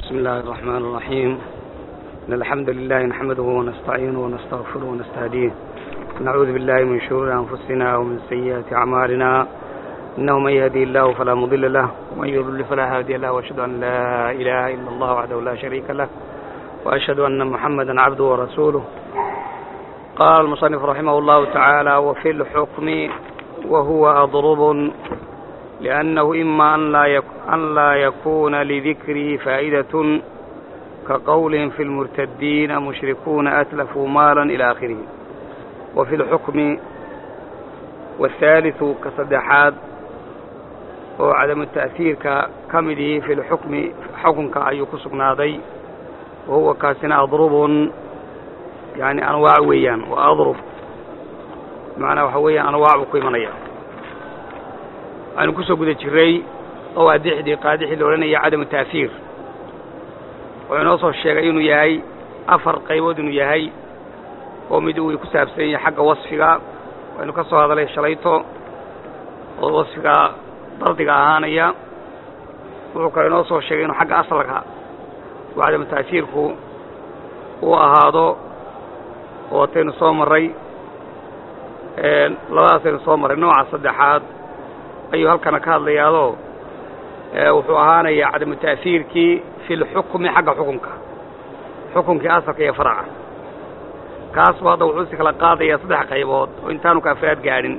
بسم الله الرحمن الرحيم إن الحمد لله نحمده ونستعينه ونستغفره ونستهديه نعوذ بالله من شرور أنفسنا ومن سيئات أعمالنا إنه من يهدي الله فلا مضل له ومن يضلل فلا هادي له وأشهد أن لا إله إلا الله وحده لا شريك له وأشهد أن محمدا عبده ورسوله قال المصنف رحمه الله تعالى وفي الحكم وهو أضرب لأنه إما أن لا, يك أن لا يكون لذكره فائدة كقولهم في المرتدين مشركون أتلفوا مالا إلى آخره وفي الحكم والثالث كصدحات وعدم التأثير كمده في الحكم حكم كأي كسقنادي وهو كاسنا أضرب يعني أنواع ويان وأضرب معنى وحويا أنواع بقيمانية aanu ku soo guda jiray oo adixdii qaadixii la odhanaya cadamu ta'hiir wuxuu inoo soo sheegay inuu yahay afar qaybood inuu yahay oo mid uu ku saabsan yahay xagga wasfiga waynu ka soo hadalay shalayto oo wasfiga dardiga ahaanaya wuxuu kale inoo soo sheegay inuu xagga asalka uu cadamu ta'hiirku uu ahaado oo wataynu soo marray labadaasaynu soo marray nooca saddexaad ayuu halkana ka hadlayaadoo wuxuu ahaanayaa cadamu ta'hiirkii fi lxukmi xagga xukunka xukunkii asalka iyo faraca kaasbu hadda wuxuu si kala qaadayaa saddex qaybood oo intaanu ka afraad gaadhin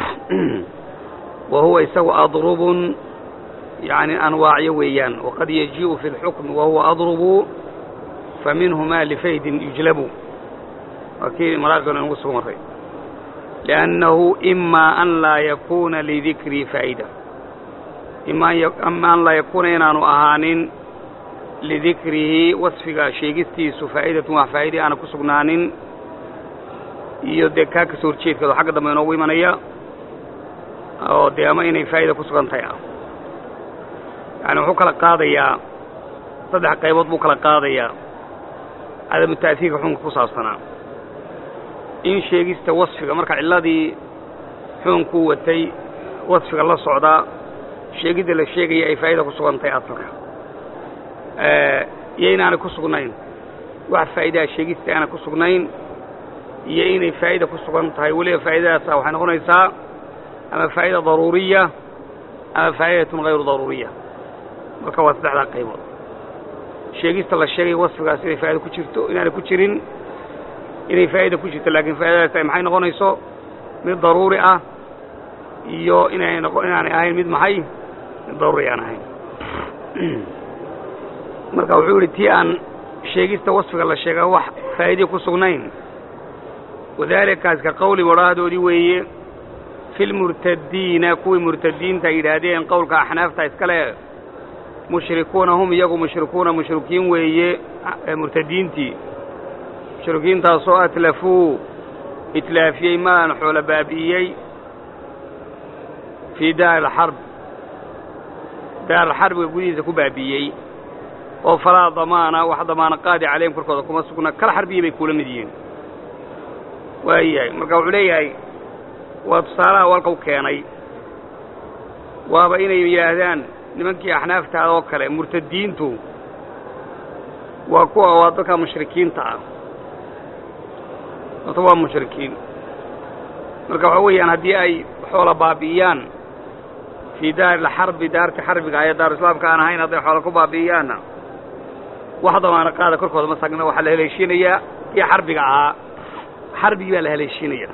wa huwa isagu adrubun yani anwaacyo weeyaan waqad yajii'u fi lxukmi wahuwa adrubu fa minhu ma lifaydin yujlabu waa kii maraaqinu inagu soo marray لأنه إما أن لا يكون لذكري فائدة إما أن لا يكون إنان أهان لذكره وصفك شيغستيس فائدة وفائدة أنا كسقنان iyo dee kaa kasoo horjeedkado xagga dambe inoogu imanaya oo dee ama inay faa'ida ku sugan tahay ah yani wuxuu kala qaadayaa saddex qaybood buu kala qaadayaa cadamu ta'hiirka xukunka ku saabsanaa in sheegista wasfiga marka cilladii xuunkuu watay wasfiga la socdaa sheegidda la sheegaya ay faa'ida ku sugan tahay asalka iyo inaanay ku sugnayn wax faa'idaha sheegista aanay ku sugnayn iyo inay faa'ida ku sugan tahay weliba faa'idadaasa waxay noqonaysaa ama faa'ida daruuriya ama faa'idatun hayru daruuriya marka waa saddexdaa qaybood sheegista la sheegaya wasfigaas inay faa'ida ku jirto inaanay ku jirin inay faa'ida ku jirto laakiin faa'idadaas ay maxay noqonayso mid daruuri ah iyo inay noqo inaanay ahayn mid maxay mid daruuri aan ahayn marka wuxuu yidhi tii aan sheegista wasfiga la sheegaa wax faa'iidii ku sugnayn wadaalikaas ka qowli wadhaadoodii weeye fi lmurtadiina kuwii murtadiinta ay yidhaahdeen qowlka axnaafta iskale mushrikuuna hum iyagu mushrikuuna mushrikiin weeye murtadiintii mushrikiintaasoo atlafuu itlaafiyey maalan xoolo baabi'iyey fii daari alxarb daaralxarbiga gudihiisa ku baabi'iyey oo falaa damaana wax damaano qaadi calayhim korkooda kuma sugna kala xarbiya bay kuula mid yihiin waayahay marka wuxuu leeyahay waa tusaalaha walka u keenay waaba inay yidhaahdaan nimankii axnaaftaada oo kale murtadiintu waa kuwa waa dadka mushrikiinta ah horta waa mushrikiin marka waxa weeyaan haddii ay xoola baabi'iyaan fii daari alxarbi daarti xarbiga ayo daaru islaamka aan ahayn hadday xoola ku baabi'iyaanna wax damaano qaada korkooda ma sagna waxaa la haleeshiinayaa kii xarbiga ahaa xarbigii baa la haleeshiinaya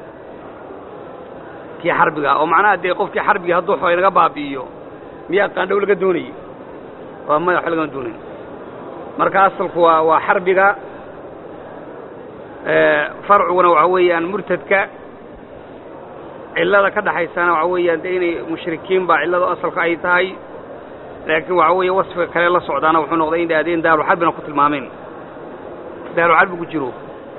kii xarbiga ah oo macnaha dee qofkii xarbigii hadduu xoola inaga baabi'iyo miyaa qaandhow laga doonayey waa maya wax lagama doonayn marka asalku waa waa xarbiga farciguna waxa weeyaan murtadka cillada ka dhaxaysana waxa weeyaan de inay mushrikiin baa cilladu asalka ay tahay laakiin waxa weeye wasfiga kale la socdaana wuxuu noqday in dhahdeen daaruxarbina ku tilmaameen daaruxarbi ku jiro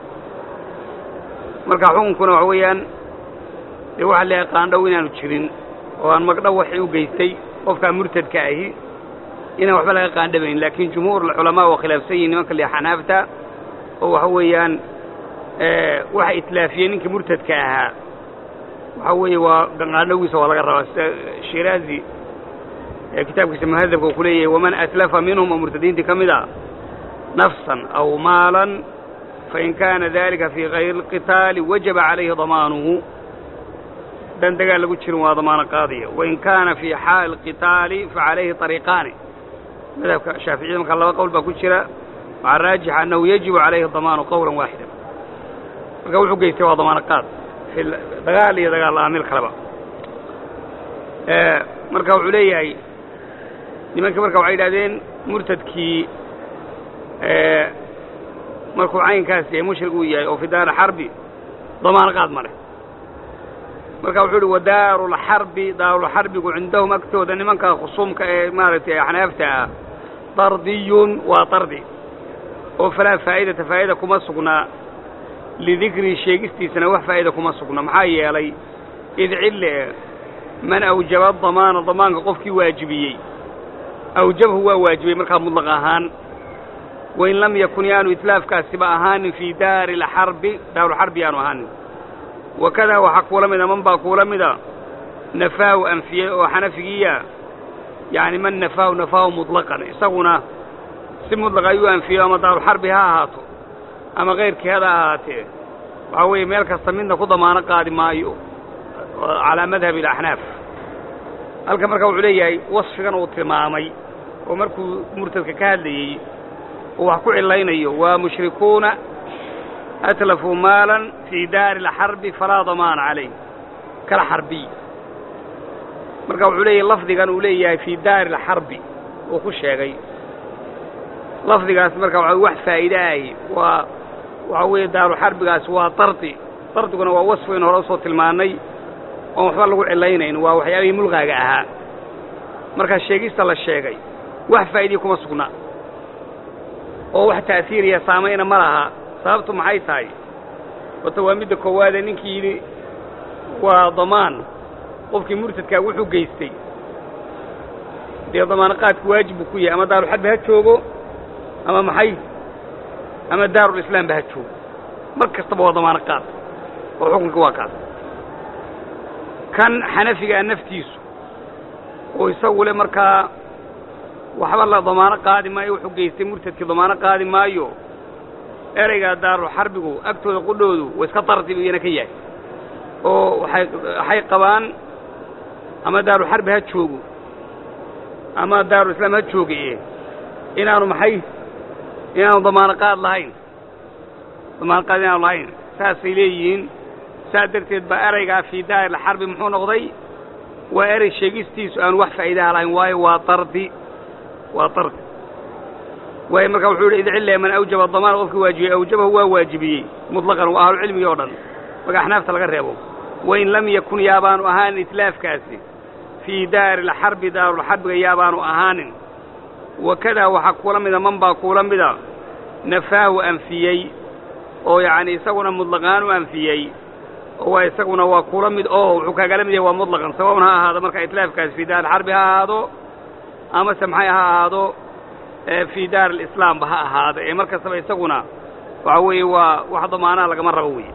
marka xukunkuna waxa weeyaan dee waxaa leeyahay qaandhow inaanu jirin oo aan magdhow waxay u geystay qofkaa murtadka ahi inaan waxba laga qaandhabayn laakiin jumhuur culamaa waa khilaafsan yihin nimanka le xanaafta oo waxa weeyaan waxa itlaafiyey ninkii murtadka ahaa waxa weeye waa qaandhowgiisa waa laga rabaa sida shiraazi ee kitaabkiisa muhadabka uu ku leeyahay waman atlafa minhum oo murtadiintii ka mid a nafsan aw maalan fain kaana dalika fii kayri اlqitaali wajaba calayhi damaanuhu haddaan dagaal lagu jirin waa damaano qaadaya wain kaana fii xaali اlqitaali facalayhi طariiqaani madhabka shaaficiyada markaa laba qowl baa ku jira waxaa raajixa annahu yajibu calayhi damaanu qowla waaxida marka wuxuu geystay waa damaano qaad dagaal iyo dagaal la'aan meel kaleba marka wuxuu leeyahay nimankii marka waxay yidhahdeen murtadkii markuu caynkaas yahay mushrig uu yahay oo fi daari xarbi damaano qaad ma leh marka wuxuu uhi wadaaruulxarbi daarulxarbigu cindahum agtooda nimanka khusuumka ee maaragtay axnaafta ah dardiyun waa dardi oo falaa faa'idata faa'ida kuma sugnaa lidikri sheegistiisana wax faa'ida kuma sugna maxaa yeelay id cille man awjaba damaana damaanka qofkii waajibiyey awjabhu waa waajibiyey markaa mudlaq ahaan wain lam yakun yaanu itlaafkaasiba ahaanin fii daari lxarbi daarulxarbi yaanu ahaanin wakadaa waxaa kuula mida man baa kuula mida nafaahu anfiyey oo xanafigiya yacni man nafaahu nafaahu muطlaqan isaguna si mudlaqa ayuu anfiyo ama daarulxarbi ha ahaato ama kayrkii hada ahaatee waxaa weeye meel kasta midna ku damaano qaadi maayo calaa madhabi alaxnaaf halkan marka wuxuu leeyahay wasfigan uu tilmaamay oo markuu murtadka ka hadlayey oo wax ku cilaynayo waa mushrikuuna atlafuu maalan fii daari alxarbi falaa damaana calayh kala xarbiy marka wuxuu leeyahay lafdigan uu leeyahay fii daari alxarbi uu ku sheegay lafdigaas marka waa wax faa'iide ahi waa waxaa weeye daaruxarbigaasi waa dardi dardiguna waa wasfi in hore usoo tilmaannay oon waxba lagu cilaynayn waa waxyaabihii mulqaaga ahaa markaa sheegista la sheegay wax faa'idiya kuma sugna oo wax ta'siiriya saamayna ma laha sababtu maxay tahay wata waa midda koowaadee ninkii yidhi waa damaan qofkii murtadkaa wuxuu geystay dee damaano qaadku waajib buu ku yahay ama daaruxarbi ha joogo ama maxay ama daarulislaam ba ha joogo mar kastaba waa damaano qaad oo xukunka waa kaas kan xanafigaa naftiisu oo isagu le markaa waxba la damaano qaadi maayo wuxuu geystay murtadkii damaano qaadi maayo ereygaa daaruxarbigu agtooda qudhoodu wa iska dardi buu iyana ka yahay oo waxay waxay qabaan ama daaruxarbi ha joogo ama daarulislaam ha joogaye inaanu maxay inaanu damaano qaad lahayn damaano qaad inaanu lahayn saasay leeyihiin saas darteed baa eraygaa fii daari alxarbi muxuu noqday waa erey sheegistiisu aan wax faa'iidaha lahayn waayo waa dardi waa dardi waayo marka wuxuu yidhi idcille man awjaba damaan qofkii waajibiyey awjabahu waa waajibiyey mutlaqan waa ahlucilmigii oo dhan marka axnaafta laga reebo wain lam yakun yaabaanu ahaanin itlaafkaasi fii daari alxarbi daarulxarbiga yaabaanu ahaanin wakadaa waxaa kuula mida man baa kuula mida nafaahu anfiyey oo yacni isaguna mutlaqaan u anfiyey oo waa isaguna waa kula mid oo wuxuu kaagala mid yahay waa mutlaqan sawaun ha ahaado marka itlaafkaasi fii daari alxarbi ha ahaado amase maxay ha ahaado fii daari alislaamba ha ahaado ee mar kastaba isaguna waxa weeye waa wax damaanaha lagama rabo weye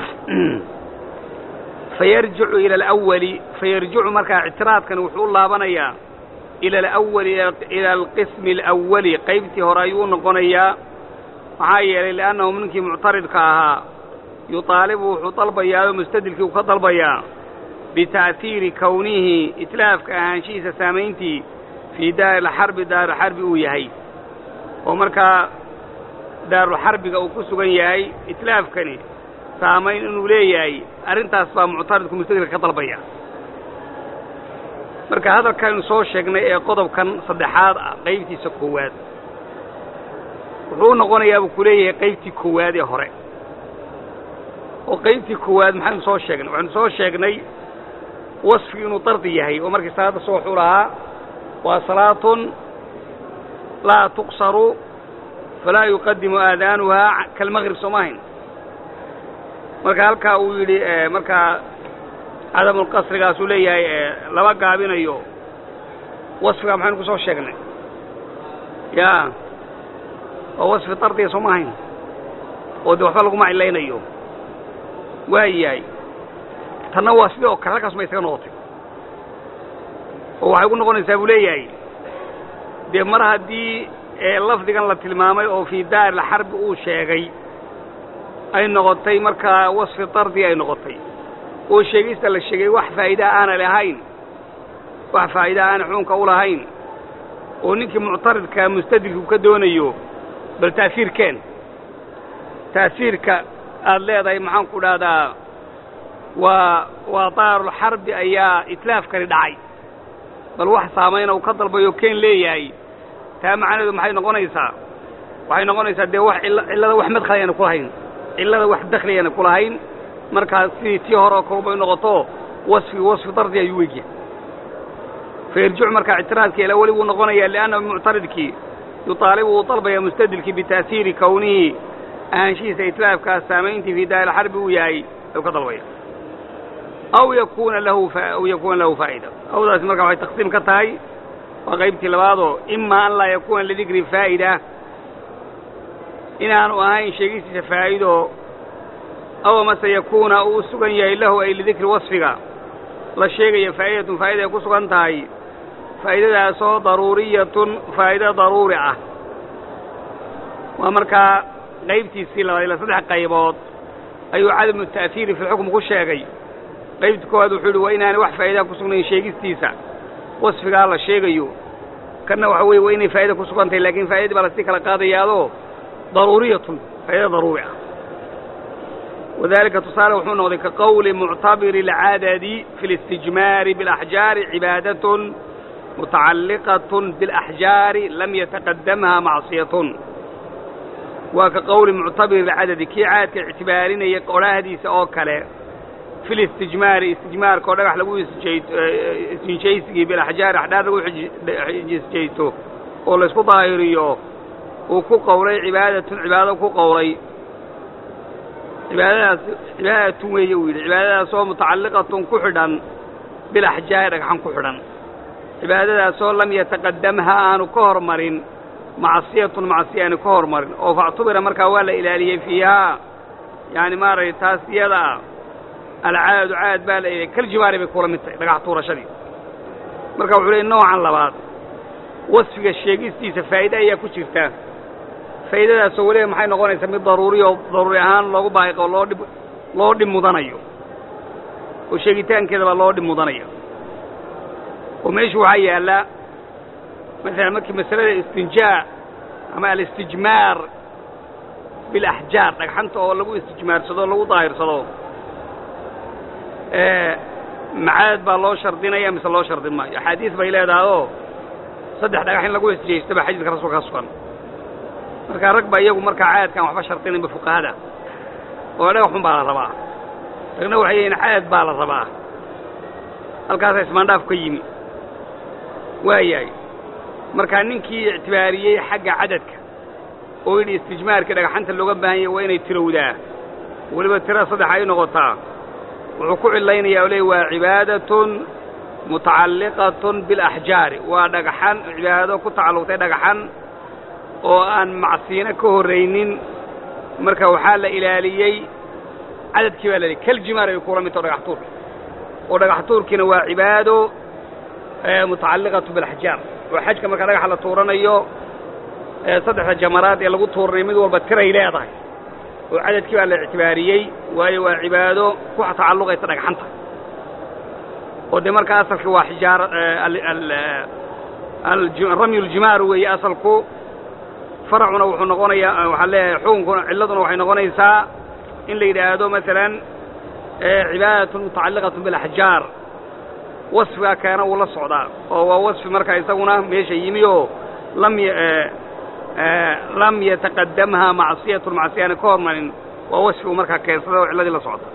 fayarjicu ila alawali fayarjicu markaa ictiraadkani wuxuu u laabanayaa ila alawali ila alqismi alawali qaybtii hore ayuu u noqonayaa maxaa yeelay li'annahu ninkii muctaridka ahaa yuطaalibu wuxuu dalbayaa oo mustadilkii uu ka dalbayaa bita'hiiri kownihi itlaafka ahaanshihiisa saamayntii fii daari alxarbi daaruxarbi uu yahay oo markaa daaruxarbiga uu ku sugan yahay itlaafkani saamayn inuu leeyahay arrintaas baa muctaridku mustadilka ka dalbaya marka hadalkaynu soo sheegnay ee qodobkan saddexaad ah qaybtiisa koowaad wuxuu u noqonayaa buu ku leeyahay qaybtii koowaad ee hore oo qaybtii koowaad maxaynu soo sheegnay waxaynu soo sheegnay wasfi inuu dardi yahay oo markii salaadda soo wuxuu lahaa waa salaatun laa tuqsaru falaa yuqadimu aadaanuhaa kalmaqrib soo maahayn marka halkaa uu yidhi markaa cadamulqasrigaasuu leeyahay laba gaabinayo wasfigaa maxaynu ku soo sheegnay ya oo wasfi dardiga soo maahayn oo de waxba laguma cilaynayo waa yahay tanna waa sidii oo kale halkaas ma isaga noqotay oo waxay ku noqonaysaa buu leeyahay dee mar haddii lafdigan la tilmaamay oo fii daari lxarbi uu sheegay ay noqotay markaa wasfi dardi ay noqotay oo sheegista la sheegay wax faa'iidaa aana lahayn wax faa'iidaa aana xukunka u lahayn oo ninkii muctaridka mustadilku ka doonayo bal ta'siirkeen ta'siirka aad leedahay maxaan ku dhahdaa waa waa daarulxarbi ayaa itlaafkani dhacay bal wax saamayna uu ka dalbayo keen leeyahay taa macnaheedu maxay noqonaysaa waxay noqonaysaa dee wax cillada wax madkhal ayana ku lahayn cillada wax dakhli ayana ku lahayn markaa sidii tii hore oo kalubay noqoto wasfi wasfi dardi ayuu wegyahay fayarjicu markaa ictiraadka ilaa weli wuu noqonayaa lianna muctaridkii yuطaalibu wuu dalbaya mustadilkii bita'siiri kownihi ahaanshihiisa itlaafkaas saamayntii fii daari xarbi uu yahay ayuu ka dalbaya aw yakuna lahu aw yakuuna lahu faa'ida awdaasi markaa waxay taqsiim ka tahay waa qaybtii labaadoo ima an laa yakuuna lidikri faa'ida inaanu ahayn sheegistiisa faa'ido aw amase yakuuna uu u sugan yahay lahu ay lidikri wasfiga la sheegaya faa'idatun faa'ida ay ku sugan tahay faa'idadaasoo daruuriyatun faa'ido daruuri ah waa markaa qaybtiisii labaad ila saddex qaybood ayuu cadamu ta'hiiri fi lxukm ku sheegay qaybta koowaad wuxuu yidhi waa inaanay wax faa'idaa ku sugnayn sheegistiisa wasfigaa la sheegayo kanna waxa weeye waa inay faa'ida ku sugan tahay lakiin faa'idadii baa lasii kala qaadayaadoo daruuriyatun faa'ida daruuri ah wadalika tusaale wuxuu noqday ka qowli muctabiri alcadadi fi اlistijmaari biاlaxjaari cibaadatun mutacalliqatun biاlaxjaari lam yataqadamha macsiyatun waa ka qowli muctabiri alcadadi kii caadka ictibaarinaya qorahdiisa oo kale fi listijmaari istijmaarka oo dhagax lagu istinjaysigii bilaxjaari axdhaar lagu isjaysto oo laysku daahiriyo uu ku qowlay cibaadatun cibaado ku qowlay cibaadadaas cibaadatun weeye uu yidhi cibaadadaasoo mutacalliqatun ku xidhan bilaxjaari dhagxan ku xidhan cibaadadaasoo lam yataqadamha aanu ka hormarin macsiyatun macsiya aanu ka hormarin oo factubira markaa waa la ilaaliyey fiihaa yaani maaragtay taas iyada ah alcaadu caad baa la ilaaliyey kaljibaari bay kula mid tahay dhagax tuurashadii marka wuxuu leey noocan labaad wasfiga sheegistiisa faa'ide ayaa ku jirta faa'idadaasoo weliba maxay noqonaysaa mid daruuri oo daruuri ahaan loogu baahiqo loo dhib loo dhib mudanayo oo sheegitaankeeda baa loo dhib mudanaya oo meeshu waxaa yaalla masalan markii masalada istinjaa ama alistijmaar bilaxjaar dhagxanta oo lagu istijmaarsado o lagu daahirsado macaad baa loo shardinaya mise loo shardin maayo axaadiis bay leedahay oo saddex dhagax in lagu isjeystaba xadiiska rasuulka ka sugan markaa rag ba iyagu markaa caadkaan waxba shardinaynba fuqahada oo dhagaxun baa la rabaa ragna waxay yihiin caad baa la rabaa halkaasa ismaandhaaf ka yimi waayahay markaa ninkii ictibaariyey xagga cadadka oo yidhi istijmaarkii dhagaxanta looga baahan yahy waa inay tirowdaa weliba tira saddex ay noqotaa wuxuu ku cilaynaya o leey waa cibaadatun mutacalliqatun bilaxjaari waa dhagaxan cibaado ku tacalluqtay dhagaxan oo aan macsiino ka horraynin marka waxaa la ilaaliyey cadadkii baa la iliyey kaljimaar ay kula midtao dhagax tuurka oo dhagax tuurkiina waa cibaado mutacalliqatu bilaxjaar oo xajka marka dhagaxa la tuuranayo saddexda jamaraad ee lagu tuuranayo mid walba tiray leedahay oo cadadkii baa la ictibaariyey waayo waa cibaado ku tacalluqaysa dhagxanta oo dee marka asalka waa xijaar ramyu ljimaar weeye asalku faracuna wuxuu noqonayaa waxaan leeyahay xukunkuna cilladuna waxay noqonaysaa in la yidhaahdo masalan cibaadatun mutacalliqatun bilaxjaar wasfigaa keena uu la socdaa oo waa wasfi marka isaguna meesha yimi oo lam lam yataqadamha macsiyatun macsiyaana ka hormarin waa wasfi uu markaa keensada oo cilladii la socda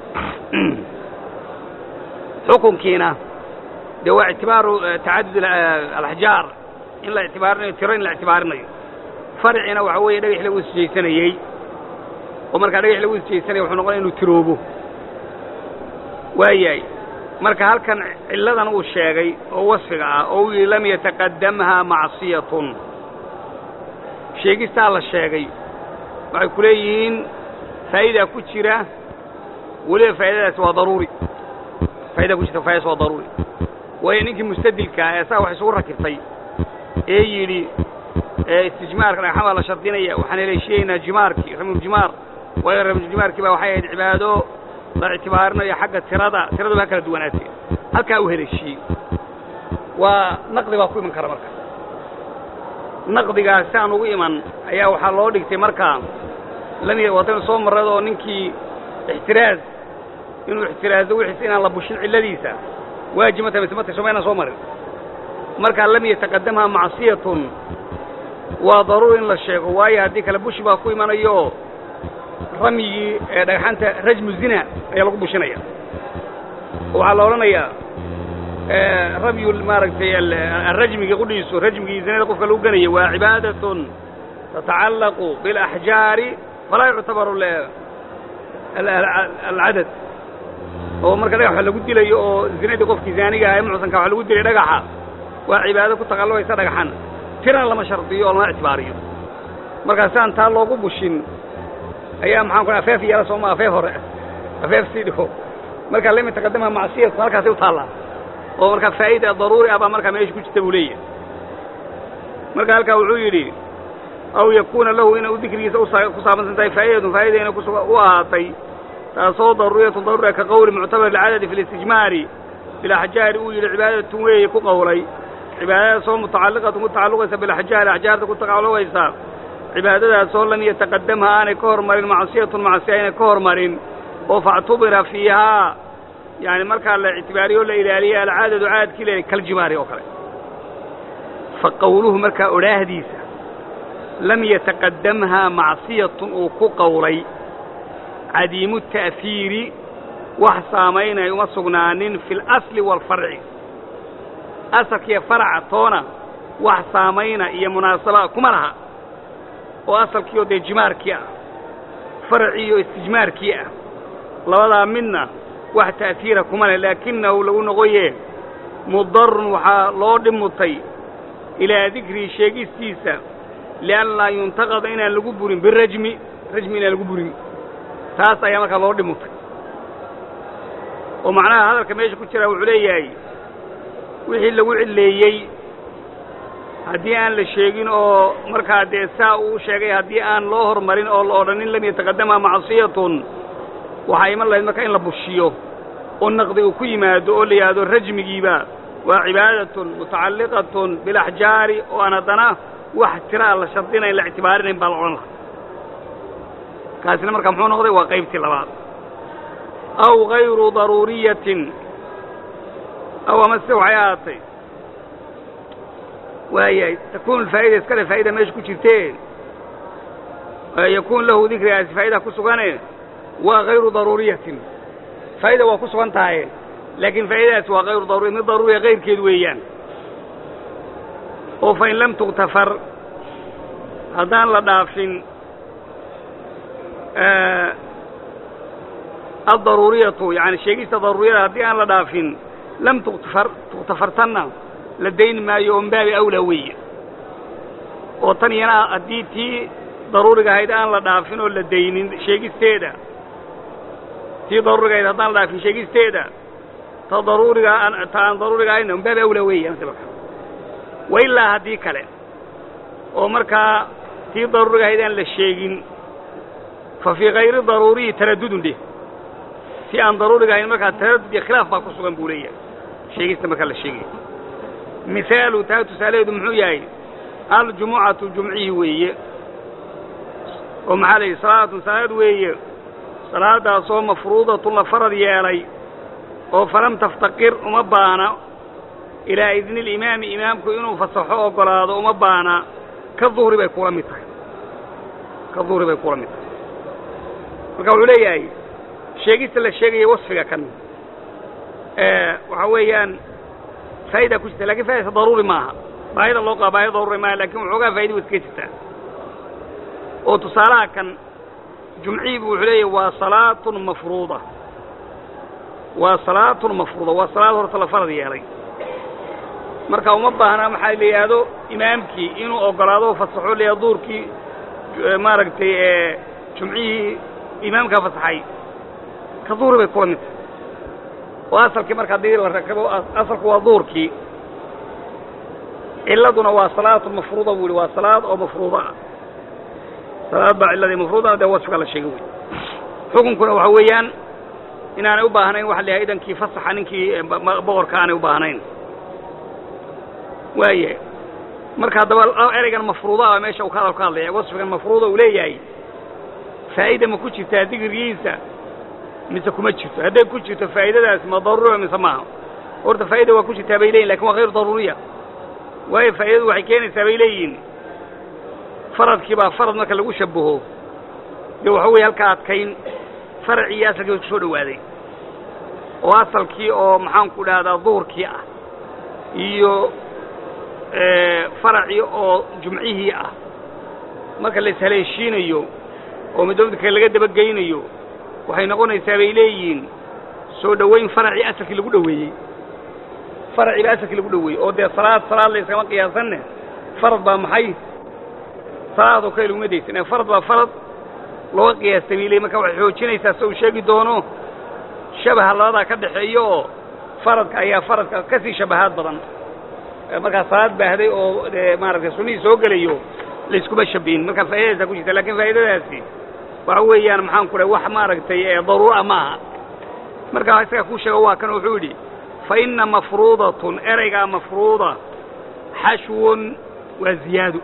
xukunkiina dee waa ictibaaru tacadud alaxjaar in la ictibaarinayo tiro in la ictibaarinayo farcina waxa weeye dhagax lagu isjaysanayey oo markaa dhagax lagu isjaysanaya wuxuu noqonaya inuu tiroobo waayahay marka halkan cilladan uu sheegay oo wasfiga ah oo uu yidhi lam yataqadamha macsiyatun sheegistaa la sheegay waxay ku leeyihiin faa'idaa ku jira weliba faa'idadaasi waa daruuri faa'idaa ku jirta faa'idadaasi waa daruuri waayo ninkii mustadilkaa ee saa wax isugu rakibtay ee yidhi istijmaarka dhagxan baa la shardinaya waxaan heleeshiyeynaa jimaarkii ramuljimaar waayo ramuljimaarkii baa waxay ahayd cibaado la ictibaarinayo xagga tirada tiraduba ha kala duwanaatee halkaa uu heleeshiyey waa naqdi baa ku iman kara marka naqdigaas si aan ugu iman ayaa waxaa loo dhigtay markaa lami wataynu soo marrad oo ninkii ixtiraaz inuu ixtiraazo wixiis inaan la bushin cilladiisa waajib ma tahay mise ma tahay somaynaan soo marin markaa lam yataqadamha macsiyatun waa daruuri in la sheego waayo haddii kale bushi baa ku imanayo ramyigii ee dhagxanta rajmu zina ayaa lagu bushinaya waxaa la odhanayaa ramyu maaragtay arajmigii qudhiisu rajmigii zinada qofka lagu ganaya waa cibaadatun tatacallaqu biاlaxjaari falaa yuctabaru alcadad oo marka dhagax wax lagu dilayo oo zinadii qofkii zaaniga ah ee mucsanka wax lagu dilay dhagaxa waa cibaado ku taqallubaysa dhagaxan tirana lama shardiyo oo lama ictibaariyo markaa si aan taa loogu bushin ayaa maxaan ku afeef yeela sooma afeef hore afeef sii dhigo markaa lama taqadamaha macsiyatu halkaasay u taallaa oo markaa faa'ida daruuri ah baa markaa meesha ku jirta buu leeyahay marka halkaa wuxuu yidhi aw yakuuna lahu inay u dikrigiisa ku saabsansan tahay faa'idatun faa'ida inay u ahaatay taasoo daruuriyatun daruuriya ka qowli muctabar alcadadi fi listijmaari bilaxjaari uu yidhi cibaadatun weeye ku qowlay cibaadadaasoo mutacalliqatun ku tacalluqaysa bilaxjaari axjaarta ku tacalluqaysa cibaadadaasoo lam yataqadamha aanay ka hormarin macsiyatun macsiya aynay ka hormarin oo factubira fiihaa yani markaa la ictibaariyo la ilaaliya alcaadadu caadkii le kaljimaari oo kale fa qowluhu markaa odhaahdiisa lam yataqadamhaa macsiyatun uu ku qowlay cadiimu ta'fiiri wax saamaynay uma sugnaanin fi اlasli waalfarci asalkiiyo faraca toona wax saamayna iyo munaasaba kuma laha oo asalkiioo dee jimaarkii ah faracii iyo istijmaarkii ah labadaa midna wax ta'fiira kuma leh laakinahu lagu noqoye mudarun waxaa loo dhimutay ilaa dikrii sheegistiisa lianlaa yuntaqada inaan lagu burin birajmi rajmi inaan lagu burin taas ayaa markaa loo dhimutay oo macnaha hadalka meesha ku jira wuxuu leeyahay wixii lagu cilleeyey haddii aan la sheegin oo markaa dee saa uu sheegay haddii aan loo hormarin oo la odhanin lam yataqadamha macsiyatun waxaa iman lahayd marka in la bushiyo oo naqdi uu ku yimaado oo la yidhaahdo rajmigiiba waa cibaadatun mutacalliqatun bilaxjaari oo aan haddana wax tiraa la shardinayn la ictibaarinayn baa la odhan lahaa kaasina marka muxuu noqday waa qaybtii labaad aw gayru daruuriyatin aw amase waxay ahaatay waayahay takuunu alfaa'ida iskale faa'ida meesha ku jirtee yakuun lahu dikrigaasi faa'ida ku sugane waa hayru daruuriyatin faa'ida waa ku sugan tahay laakiin faa'idadaasi waa hayru daruuriya mid daruuriya kayrkeed weeyaan oo fain lam tuktafar haddaan la dhaafin addaruuriyatu yani sheegista daruuriyada haddii aan la dhaafin lam tuktafar tuktafartanna la dayn maayo oo mbaabi awlaa weeye oo tan iyana haddii tii daruuriga ahayd aan la dhaafin oo la daynin sheegisteeda tii daruuriga ahayd haddaan la dhaafin sheegisteeda ta daruuriga ta aan daruuriga ahayna mbaabi awlaa weeye marka wa ilaa haddii kale oo markaa tii daruuriga ahayd aan la sheegin fa fii kayri daruuriyi taraddudun dheh si aan daruuriga ahayn markaa taraddud iyo khilaaf baa ku sugan buu leeyahay sheegista markaa la sheegaya mihaalu taa tusaalaheedu muxuu yahay aljumucatu jumcihii weeye oo maxaa la yidhi salaatun salaad weeye salaadaasoo mafruudatun la farad yeelay oo falam taftaqir uma baana ilaa idni limaami imaamku inuu fasaxo oggolaado uma baana ka duhri bay kula mid tahay ka duhri bay kula mid tahay marka wuxuu leeyahay sheegista la sheegaya wasfiga kan waxaa weeyaan faa'ida ku jirta lakin faa'idasa daruuri maaha baahida loo qaba baahida daruuri maaha lakin waxoogaa faa'ida wa iskaga jirtaa oo tusaalaha kan jumcihiibu wuxuu leeyahy waa salaatun mafruuda waa salaatun mafruuda waa salaad horta la farad yeelay marka uma baahna maxaa la yidhaahdo imaamkii inuu oggolaado fasaxo leeya duurkii maaragtay jumcihii imaamkaa fasaxay ka duhri bay kula mid tahay oo asalkii marka haddii la rakabo asalku waa duurkii ciladuna waa salaatu mafruuda buu yihi waa salaad oo mafruuda ah salaad baa cilladii mafruuda dee wasfiga la sheegay wey xukunkuna waxa weeyaan inaanay u baahnayn waxa la yahay idankii fasaxa ninkii boqorka aanay u baahnayn waaye marka haddaba ereygan mafruuda ah meesha uu ka hadal ka hadlaya wasfigan mafruuda uu leeyahay faa'ida ma ku jirtaa digrigiisa mise kuma jirto hadday ku jirto faa'idadaasi ma daruuriya mise maaha horta faa'ida waa ku jirtaa bay leeyihin lakin waa hayru daruuriya waayo faa'idadu waxay keenaysaa bay leeyihiin faradkii baa farad marka lagu shabaho dee waxa weeye halka adkayn faracii iyo asalkii way ku soo dhowaaday oo asalkii oo maxaanku dhahdaa duurkii ah iyo faracii oo jumcihii ah marka la ishaleeshiinayo oo middoodka laga dabageynayo waxay noqonaysaa bay leeyihiin soo dhowayn faracii asalkii lagu dhoweeyey faracii baa asalkii lagu dhoweeyey oo dee salaad salaad la yskama qiyaasanne farad baa maxay salaadoo kale laguma daysan ee farad baa farad looga qiyaastay bay leeyiin marka waxay xoojinaysaa se uu sheegi doono shabaha labadaa ka dhaxeeyo oo faradka ayaa faradka ka sii shabahaad badan markaa salaad baahday oo dee maaragtay sunnihii soo gelayo layskuma shabihin marka faa'idadaasaa ku jirta lakin faa'idadaasi waxa weeyaan maxaan ku dhahay wax maaragtay daruura maaha marka isaga kuu sheego waa kan wuxuu yidhi fa inna mafruudatun ereygaa mafruuda xashwun waa ziyaado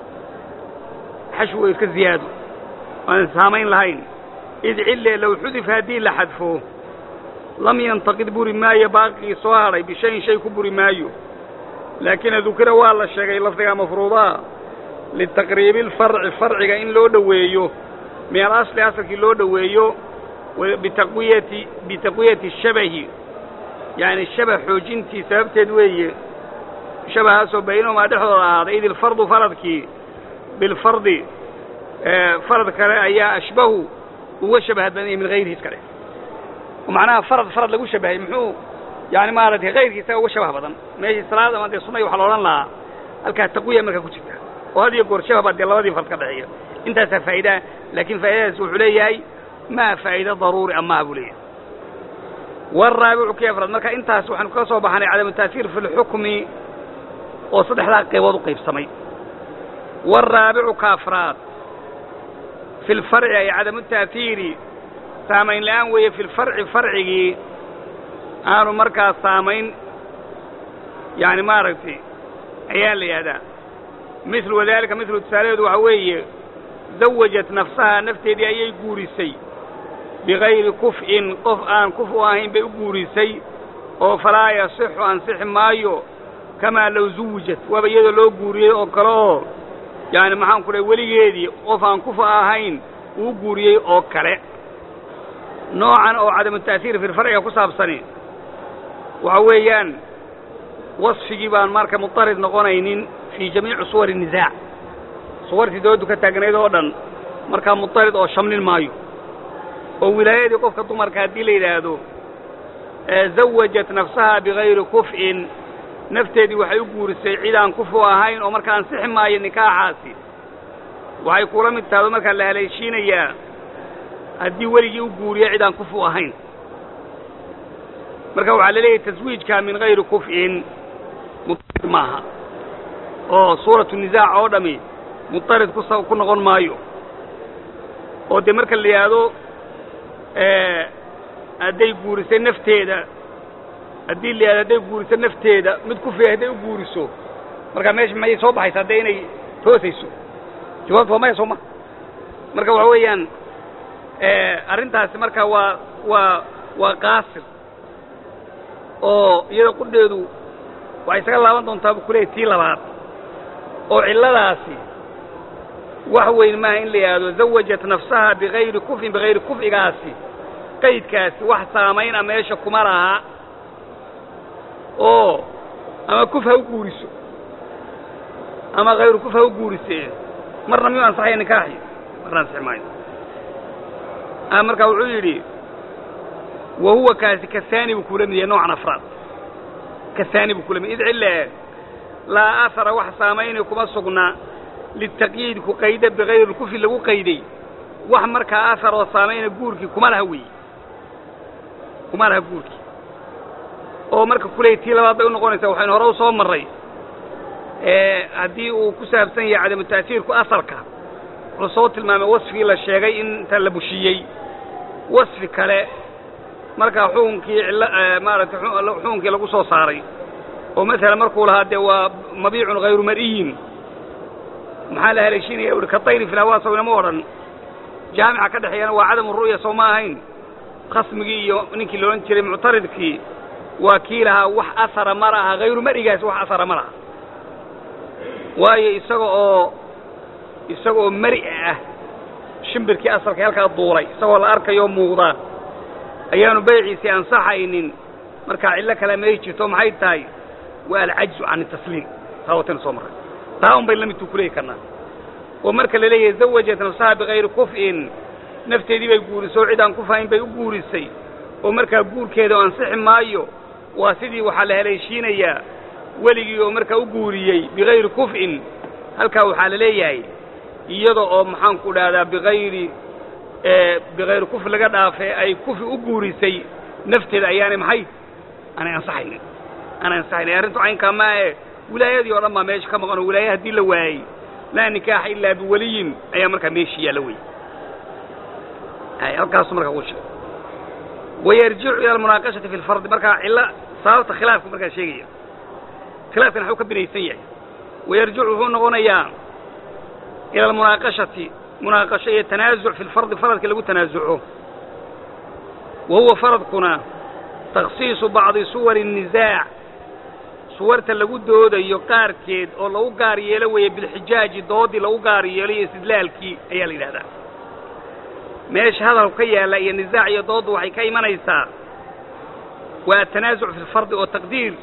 xashw waa iska ziyaado aan saamayn lahayn id cille low xudifa haddii la xadfo lam yantaqid buri maayo baaqigii soo hadhay bishayin shay ku buri maayo laakina dukira waa la sheegay lafdigaa mafruudaa litaqriibi alfarci farciga in loo dhoweeyo min alasli asalkii loo dhoweeyo bitaqwiyati bitaqwiyati shabahi yacni shabah xoojintii sababteed weeye shabahaasoo baynahumaa dhexdooda ahaaday id ilfardu faradkii bilfardi farad kale ayaa ashbahu uga shabahad badan yahay min hayrihi iska dheh macnaha farad farad lagu shabahay muxuu yani maaragtay kayrkiisaga uga shabah badan meeshii salaad ama dee sunay waxaa la odhan lahaa halkaa taqwiya markaa ku jirta oo had iyo goor shabah baa dee labadii fard ka dhexeeya intaasaa faa'idaa laakiin faa'idadaas wuxuu leeyahay maa faa'ido daruuri amaha buu leeyahay waraabicu kii afraad marka intaas waxaanu ka soo baxnay cadamu taasiir fi lxukmi oo saddexdaa qaybood u qaybsamay waraabicu ka afraad fi lfarci ay cadamu taasiiri saamayn la'aan weeye fi lfarci farcigii aanu markaas saamayn yani maaragtay ayaa la yidhahdaa mithlu wadalika mithlu tusaalaheedu waxa weeye zawajat nafsahaa nafteedii ayay guurisay bigayri kuf'in qof aan kuf u ahayn bay u guurisay oo falaa yasixu ansixi maayo kamaa low zuwijat waaba iyadoo loo guuriyey oo kale oo yaani maxaan ku dhahay weligeedii qof aan kufa ahayn uu guuriyey oo kale noocan oo cadamu ta'siir filfarciga ku saabsani waxa weeyaan wasfigii baan marka mutarid noqonaynin fii jamiici suwari nisaac suwartii doodu ka taagnayd oo dhan markaa mutarid oo shamlin maayo oo wilaayadii qofka dumarka haddii la yidhaahdo zawajat nafsaha bigayri kuf'in nafteedii waxay u guurisay cid aan kufu ahayn oo marka ansixi maayo nikaaxaasi waxay kula mid tahdo markaa la haleeshiinayaa haddii weligii u guuriya cid aan kufu ahayn marka waxaa la leeyahay taswiijkaa min hayri kuf'in mutarid maaha oo suuratu nisaac oo dhami mutarid kus ku noqon maayo oo dee marka la yidhaahdo hadday guurisay nafteeda haddii la yidhahdo hadday guuriso nafteeda mid kufiya hadday u guuriso markaa meesha mayay soo baxaysaa dee inay toosayso jawaabtu waa maya soo ma marka waxa weeyaan arrintaasi marka waa waa waa qaasir oo iyada qudheedu waxay isaga laaban doontaa buu kuleeyay tii labaad oo cilladaasi wax weyn maaha in la yidhaahdo zawajat nafsaha bigayri kufin bigayri kuf'igaasi qaydkaasi wax saamayna meesha kuma laha oo ama kuf ha u guuriso ama hayru kuf ha u guurisee marna miyuu ansaxaya nikaaxi marna ansixi maayo marka wuxuu yidhi wa huwa kaasi kasaani buu kula mid yahay noocan afraad kasaani buu kula mid id cille laa ahara wax saamaynay kuma sugna litaqyiid ku qayda bigayri kufi lagu qayday wax markaa ahar oo saamayna guurkii kuma laha weeye kuma laha guurkii oo marka kuley tii labaad bay unoqonaysaa waxaynu hore u soo marray haddii uu ku saabsan yahay cadamu ta'siirku asalka wuxuu soo tilmaamay wasfigii la sheegay in inta la bushiyey wasfi kale markaa xukunkii cillo maaragtay xukunkii lagu soo saaray oo masalan markuu lahaa dee waa mabiicun hayru mar'iyin maxaa la haleeshiinaya uhi ka tayri filhawaa sawnama odhan jaamica ka dhexeeyana waa cadamu ru'ya soo ma ahayn khasmigii iyo ninkii la odhan jiray muctaridkii waa kii lahaa wax asara ma laha hayru mar'igaasi wax asara ma laha waayo isaga oo isaga oo mari ah shimbirkii asalka halkaa duulay isagoo la arkayo muuqdaa ayaanu bayciisii ansaxaynin markaa cillo kale may jirto maxay tahay waa alcajzu can itasliim taa wataynu soo marray taa un bay la midtuu kuleeyi karnaa oo marka la leeyahay zawajat nafsaha bikayri kuf'in nafteedii bay guurisay oo cid aan kufahayn bay u guurisay oo markaa guurkeeda oo ansixi maayo waa sidii waxaa la haleeshiinayaa weligii oo markaa u guuriyey bikayri kuf'in halkaa waxaa la leeyahay iyada oo maxaanku dhahdaa bikayri bikayri kuf laga dhaafee ay kufi u guurisay nafteeda ayaanay maxay aanay ansaxaynin aanay ansaxaynin arrintu caynkaa maahe wilaayadii oo dhan baa meesha ka maqan oo wilaaya haddii la waayey laa nikaaxa ilaa biwaliyin ayaa markaa meeshii yaalla wey halkaasu markaa uu sheegay wayarjicu ila almunaaqashati fi lfardi markaa cillo sababta khilaafku markaa sheegaya khilaafkan waxuu ka binaysan yahay wayarjicu wuxuu noqonayaa ila almunaaqashati munaaqasho iyo tanaasuc fi lfardi faradka lagu tanaasuco wa huwa faradkuna takhsiisu bacdi suwari الnisaac suwarta lagu doodayo qaarkeed oo lagu gaar yeelo weeye bilxijaaji doodii lagu gaar yeelo iyo istidlaalkii ayaa la yidhahdaa meesha hadalku ka yaalla iyo nisaac iyo dooddu waxay ka imanaysaa waa atanaasuc fi lfardi oo taqdiir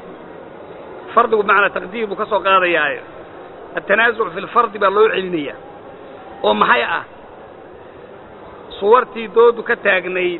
fardigu bimacnaa taqdiir buu ka soo qaadayaaye atanaasuc fi lfardi baa loo celinaya oo maxay ah suwartii dooddu ka taagnayd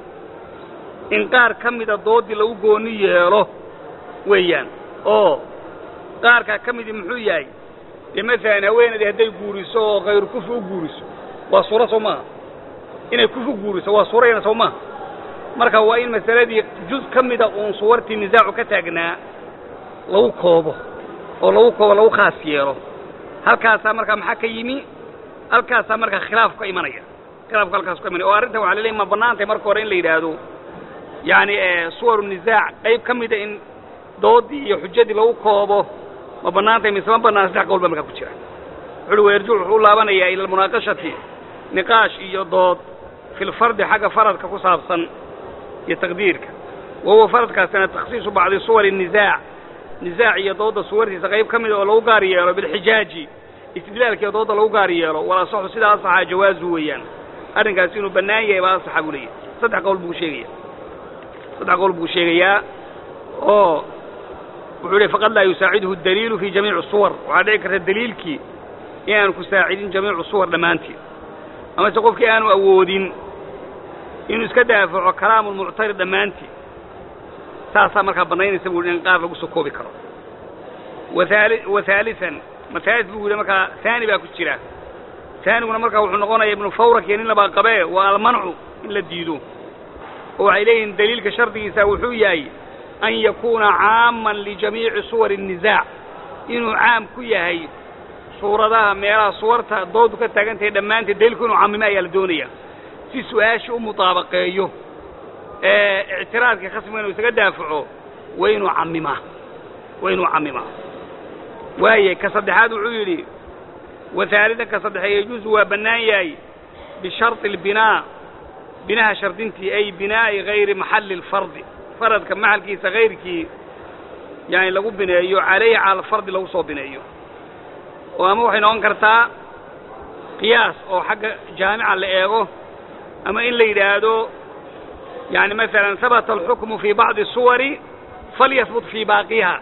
in qaar ka mida dooddii lagu gooni yeelo weeyaan oo qaarkaa ka midii muxuu yahay dee masalan haweenaydii hadday guuriso oo khayru kufi u guuriso waa suuro soo maaha inay kufi guuriso waa suurayna soo maaha marka waa in masaladii juz ka mida uun suwartii nisaacu ka taagnaa lagu koobo oo lagu koobo lagu khaas yeelo halkaasaa markaa maxaa ka yimi halkaasaa markaa khilaafku ka imanaya khilaafku halkaas ka imanaya oo arrintan waxa la leeyahy ma bannaantay marka hore in la yidhaahdo yacni suwaru nisaac qayb ka mida in doodii iyo xujadii lagu koobo ma bannaantay mise ma bannaan saddex qowl baa markaa ku jira wuxuuhi wayarjuc wuxuu u laabanayaa ila almunaaqashati niqaash iyo dood fi lfardi xagga faradka ku saabsan iyo taqdiirka wa huwa faradkaasina takhsiisu bacdi suwari nisaac nisaac iyo doodda suwartiisa qayb ka mida oo lagu gaar yeelo bilxijaaji istidlaalka iyo doodda lagu gaar yeelo wala asaxu sidaa asaxaa jawaazu weeyaan arrinkaasi inuu bannaan yahay baa asaxa buu leeyahy saddex qowl buu sheegaya saddex qowl buu sheegayaa oo wuxuu leey faqad laa yusaaciduhu daliilu fi jamiici suwar waxaa dhici karta daliilkii inaanu ku saacidin jamiicu suwar dhammaanteed amase qofkii aanu awoodin inuu iska daafaco kalaamulmuctarid dhammaanteed saasaa markaa bannaynaysa buu in qaar lagu soo koobi karo wahaali wa haalian mathaalis buu yidhi markaa haani baa ku jira haaniguna markaa wuxuu noqonaya ibnu fawrak iyo nin labaa qabee waa almancu in la diido oo waxay leeyihiin daliilka shardigiisa wuxuu yahay an yakuuna caaman lijamiici suwari الnisaac inuu caam ku yahay suuradaha meelaha suwarta doodu ka taagan tahay dhammaanteed daliilku inuu caamimo ayaa la doonaya si su-aasha u mutaabaqeeyo ee ictiraadka khasmiga inuu isaga daafaco waa inuu cammimaa waa inuu cammimaa waaye ka saddexaad wuxuu yidhi wahaalidan ka saddexee yajuusu waa bannaan yahay bisharطi اlbinaa binaha shardintii ay binaa'i hayri maxalli اlfardi faradka maxalkiisa hayrkii yani lagu bineeyo calayhi cala alfardi lagu soo bineeyo oo ama waxay noqon kartaa qiyaas oo xagga jaamica la eego ama in la yidhaahdo yani masalan habata alxukmu fii bacdi suwari falyahbut fii baaqiha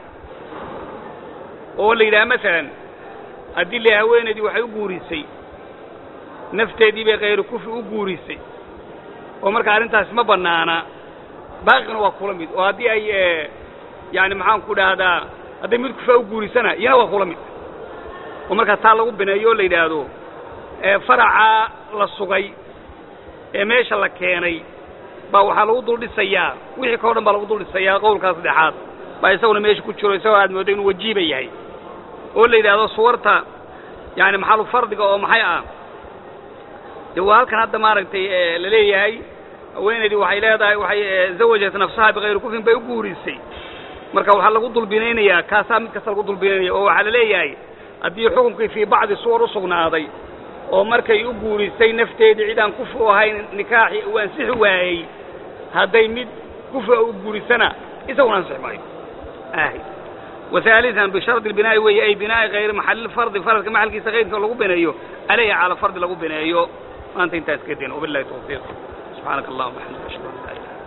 oo la yidhaha masalan haddii la haweenaydii waxay u guurisay nafteedii bay khayru kufi u guurisay oo marka arrintaasi ma bannaana baaqina waa kula mid oo haddii ay yani maxaan ku dhahdaa hadday mid kufaa u guurisana iyana waa kula mid oo markaa taa lagu bineeyo oo la yidhaahdo faracaa la sugay ee meesha la keenay baa waxaa lagu dul dhisayaa wixii kao dhan baa lagu dul dhisayaa qowlkaa saddexaad baa isaguna meesha ku jiro isagoo aad mooddo inuu wajiiba yahay oo la yidhaahdo suwarta yani maxalu fardiga oo maxay ah dee waa halkan hadda maaragtay la leeyahay haweenaydii waxay leedahay waxay zawajat nafsaha bikayri kufrin bay u guurisay marka waxaa lagu dulbinaynayaa kaasaa mid kasta lagu dulbinaynaya oo waxaa la leeyahay haddii xukunkii fii bacdi suwar u sugnaaday oo markay u guurisay nafteedii cid aan kufri u ahayn nikaaxi uu ansixi waayey hadday mid kufri u guurisana isaguna ansixi maayo ahy wahaalian bishardi binaa'i weeye ay binaa'i kayri maxalilfardi faradka maxalkiisa kayrka lagu bineeyo aleyha cala fardi lagu bineeyo maanta intaas kadin wabilahi tawfiiq subxaanaka allahuma waxamdika ashhadu an laa ilaha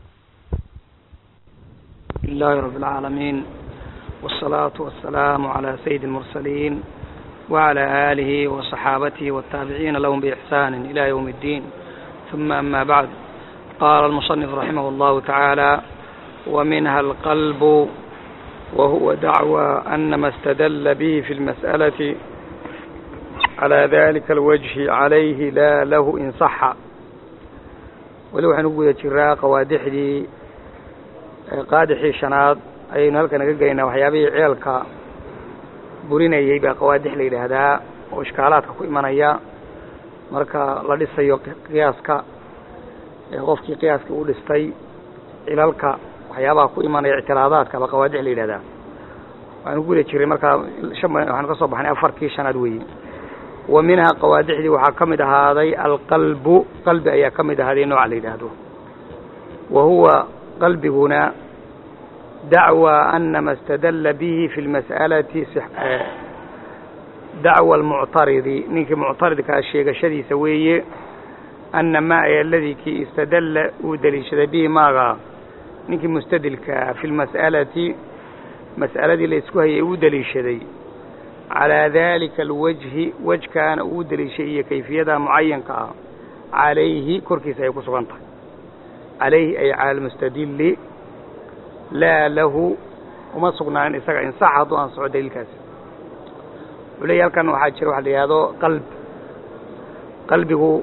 لله رب العالمين والصلاة والسلام على سيد المرسلين وعلى آله وصحابته والتابعين لهم بإحسان إلى يوم الدين ثم أما بعد قال المصنف رحمه الله تعالى ومنها القلب وهو دعوى أن ما استدل به في المسألة على ذلك الوجه عليه لا له إن صح ولو حنقول جراء قوادحدي qaadixii shanaad ayaynu halkan naga geynaa waxyaabihii ceelka burinayey baa qawaadix la yidhaahdaa oo ishkaalaadka ku imanaya marka la dhisayo qiyaaska qofkii qiyaaskii u dhistay cilalka waxyaabaha ku imanaya ictiraadaadka baa qawaadix la yidhahdaa waxaanu guda jiray markaa shan waxaanu ka soo baxnay afarkii shanaad weeye wa minhaa qawaadixdii waxaa ka mid ahaaday alqalbu qalbi ayaa ka mid ahaaday nooca la yidhaahdo wa huwa qalbiguna dacwى anama اstadla bihi fi اlmas'alati dacwa اlmuctaridi ninkii muctaridkaa sheegashadiisa weeye ana ma ay aladii kii istadalla uu deliishaday bihi maaga ninkii mustadilkaa fi lmas'alati mas'aladii la isku hayay uu deliishaday calىa dalika alwajhi wajkaana uu deliishay iyo kayfiyada mucayanka ah calayhi korkiisa ay ku sugan tahay calayhi ay cala almustadili laa lahu uma sugnaanin isaga insax hadduu ansaxo daliilkaasi wuxuu leeyahy halkan waxaa jira waxa la yidhahdo qalb qalbigu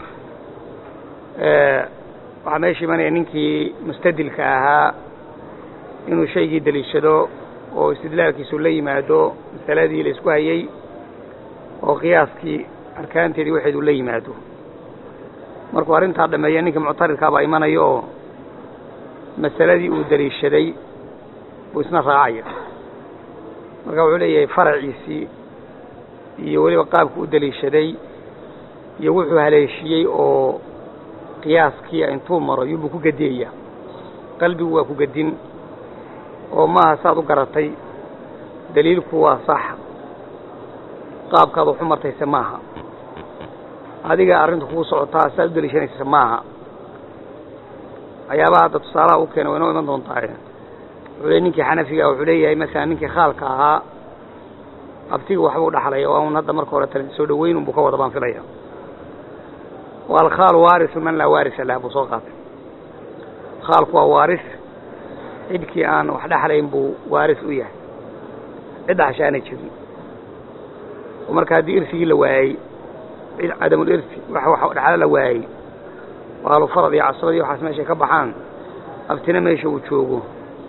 waxaa meesha imanaya ninkii mustadilka ahaa inuu shaygii deliishado oo istidlaalkiisu la yimaado masaladii la isku hayey oo qiyaaskii arkaanteedii waxeedu la yimaado markuu arrintaa dhameeya ninkii muctaridkaabaa imanayo oo masaladii uu deliishaday buu isna raacaya marka wuxuu leeyahay faraciisii iyo weliba qaabku u deliishaday iyo wuxuu haleeshiyey oo qiyaaskii intuu maro yubuu ku gediyaya qalbigu waa ku gedin oo maaha saad u garatay daliilku waa sax qaabkaad waxu martayse maaha adiga arrintu kugu socotaa saad u deliishanaysa maaha waxyaabaha hadda tusaalaha u keena way noo iman doontaaye wuxuu le ninkii xanafiga wuxuu leeyahay markaa ninkii khaalka ahaa abtiga waxba u dhaxlaya waa un hadda marka hore tale soo dhaweyn unbuu ka wada baan filaya waalkhaalu waarisu man laa waarisa lah buu soo qaatay khaalku waa waaris cidkii aan wax dhexlayn buu waaris u yahay cid dhaxsha aanay jirin oo marka haddii irsigii la waayey cid cadamul irsi wax wax dhexlo la waayey oo ahlufarad iyo casrad iyo waxaas meeshay ka baxaan abtina meesha uu joogo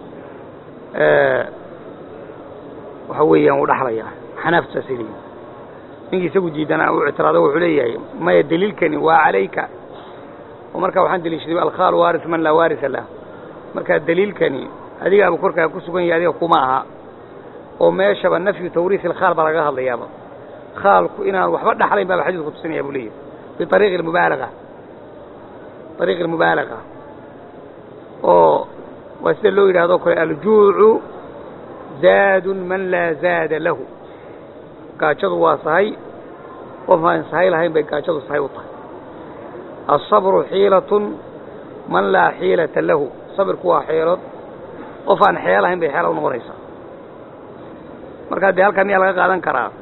waxa weeyaan wuu dhaxlayaa xanaaftu saasay leeyihin ninkii isagu diidana u ictiraado wuxuu leeyahay maya daliilkani waa calayka oo markaa waxaan deliishaday alkhaal waaris man laa waarisa lah markaa daliilkani adigaaba korkaa ku sugan yahay adiga kuma aha oo meeshaba nafyu tawriis ilkhaal baa laga hadlayaaba khaalku inaan waxba dhaxlayn baaba xadiidku tusinaya buu leeyahay biariiqi almubaalaga ariiqi almubaalaga oo waa sida loo yidhahdo kale aljuucu zaadun man laa zaada lahu gaajadu waa sahay qof aan sahay lahayn bay gaajadu sahay u tahay asabru xiilatun man laa xiilata lahu sabirku waa xeelood qof aan xeel lahayn bay xeela u noqonaysaa markaa dee halkaa miyaa laga qaadan karaa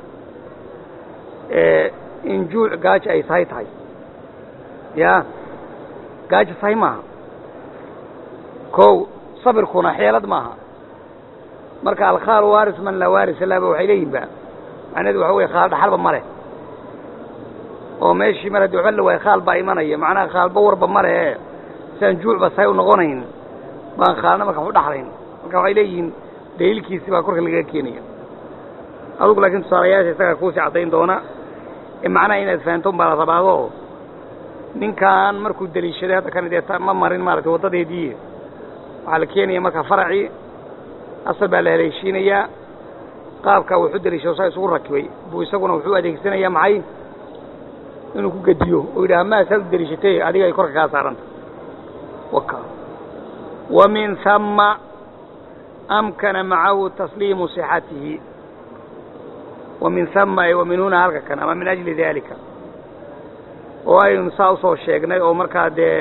in juuc gaajo ay sahay tahay ya gaajo sahay maaha kow sabirkuna xeelad maaha marka alkhaal waaris man laa waaris laba waxay leeyihin ba macnaheedu waxa weye khaal dhaxalba ma leh oo meeshii mar haddii waxba la waayo khaal baa imanaya macnaha khaalba warba ma lehe siaan juucba say u noqonayn baan khaalna marka waxu dhaxlayn marka waxay leeyihiin daliilkiisi baa korka lagaga keenaya adugu laakiin tusaalayaasha isagaa kuusii caddayn doona ee macnaha inaad fahanto un baa la rabaado ninkan markuu deliishaday hadda kan dee ma marin maaragtay waddadeedii waxaa la keenaya marka faracii asal baa la haleeshiinayaa qaabkaa wuxu deliishado saa isugu rakibay buu isaguna wuxuu adeegsanayaa maxay inuu ku gediyo oo yidhaha maasaad u deliishatay adiga ay korka kaa saaranta waka wa min hama amkana macahu tasliimu sixatihi wa min hama wa min huna halka kan ama min ajli daalika oo aynu saa usoo sheegnay oo markaa dee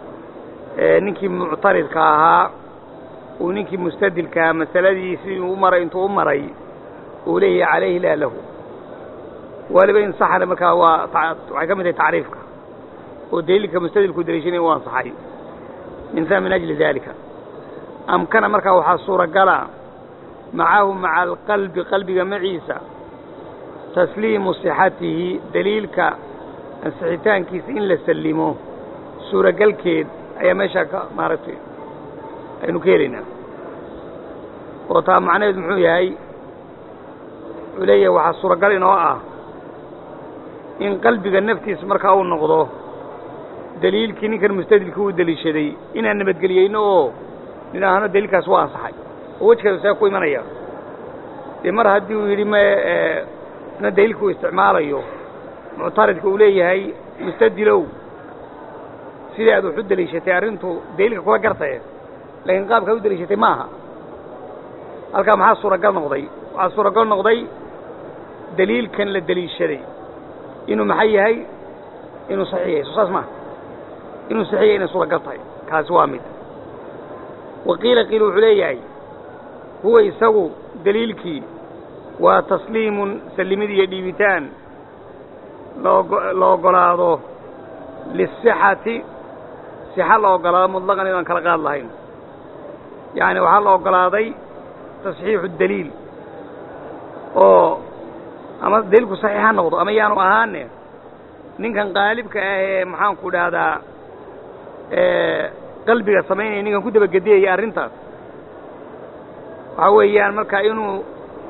ninkii muctaridka ahaa uu ninkii mustadilkaa masaladii sidii u maray intuu u maray uu leeyahay calayhi laa lahu waliba insaxana markaa waa waxay ka mid tahay tacriifka oo daliilka mustadilku daliishanaya u ansaxay min min ajli daalika amkana markaa waxaa suuragala macahu maca alqalbi qalbiga maciisa tasliimu sixatihi daliilka ansixitaankiisa in la sallimo suuragalkeed ayaa meeshaa ka maaragtay aynu ka helaynaa oo taa macnaheedu muxuu yahay wuxuu leeyahay waxaa suuragal inoo ah in qalbiga naftiisa markaa uu noqdo daliilkii ninkan mustadilkii uu deliishaday inaan nabadgeliyeyno oo nidhaahno daliilkaas waa ansaxay oo wejkeedu see ku imanaya dee mar haddii uu yidhi me na daliilka uu isticmaalayo muctaridka uu leeyahay mustadilow sidai aad wax u deliishatay arrintu daliilka kula gartaye laakiin qaabkaa u deliishatay ma aha halkaa maxaa suuragal noqday waxaa suuragal noqday daliilkan la deliishaday inuu maxay yahay inuu saxiix yahay soo saas maaha inuu saxiix yahay inay suuragal tahay kaasi waa mid waqiila qiil wuxuu leeyahay huwa isagu daliilkii waa tasliimun sallimid iyo dhiibitaan la ogolaado lisixati sixa la ogolaado mutlaqan inaan kala qaad lahayn yacni waxaa la ogolaaday tasxiixu daliil oo ama daliilku saxiix ha noqdo ama yaanu ahaane ninkan qaalibka ah ee maxaanku dhahdaa qalbiga samaynaya ninkan ku dabagediyaya arrintaas waxaa weeyaan marka inuu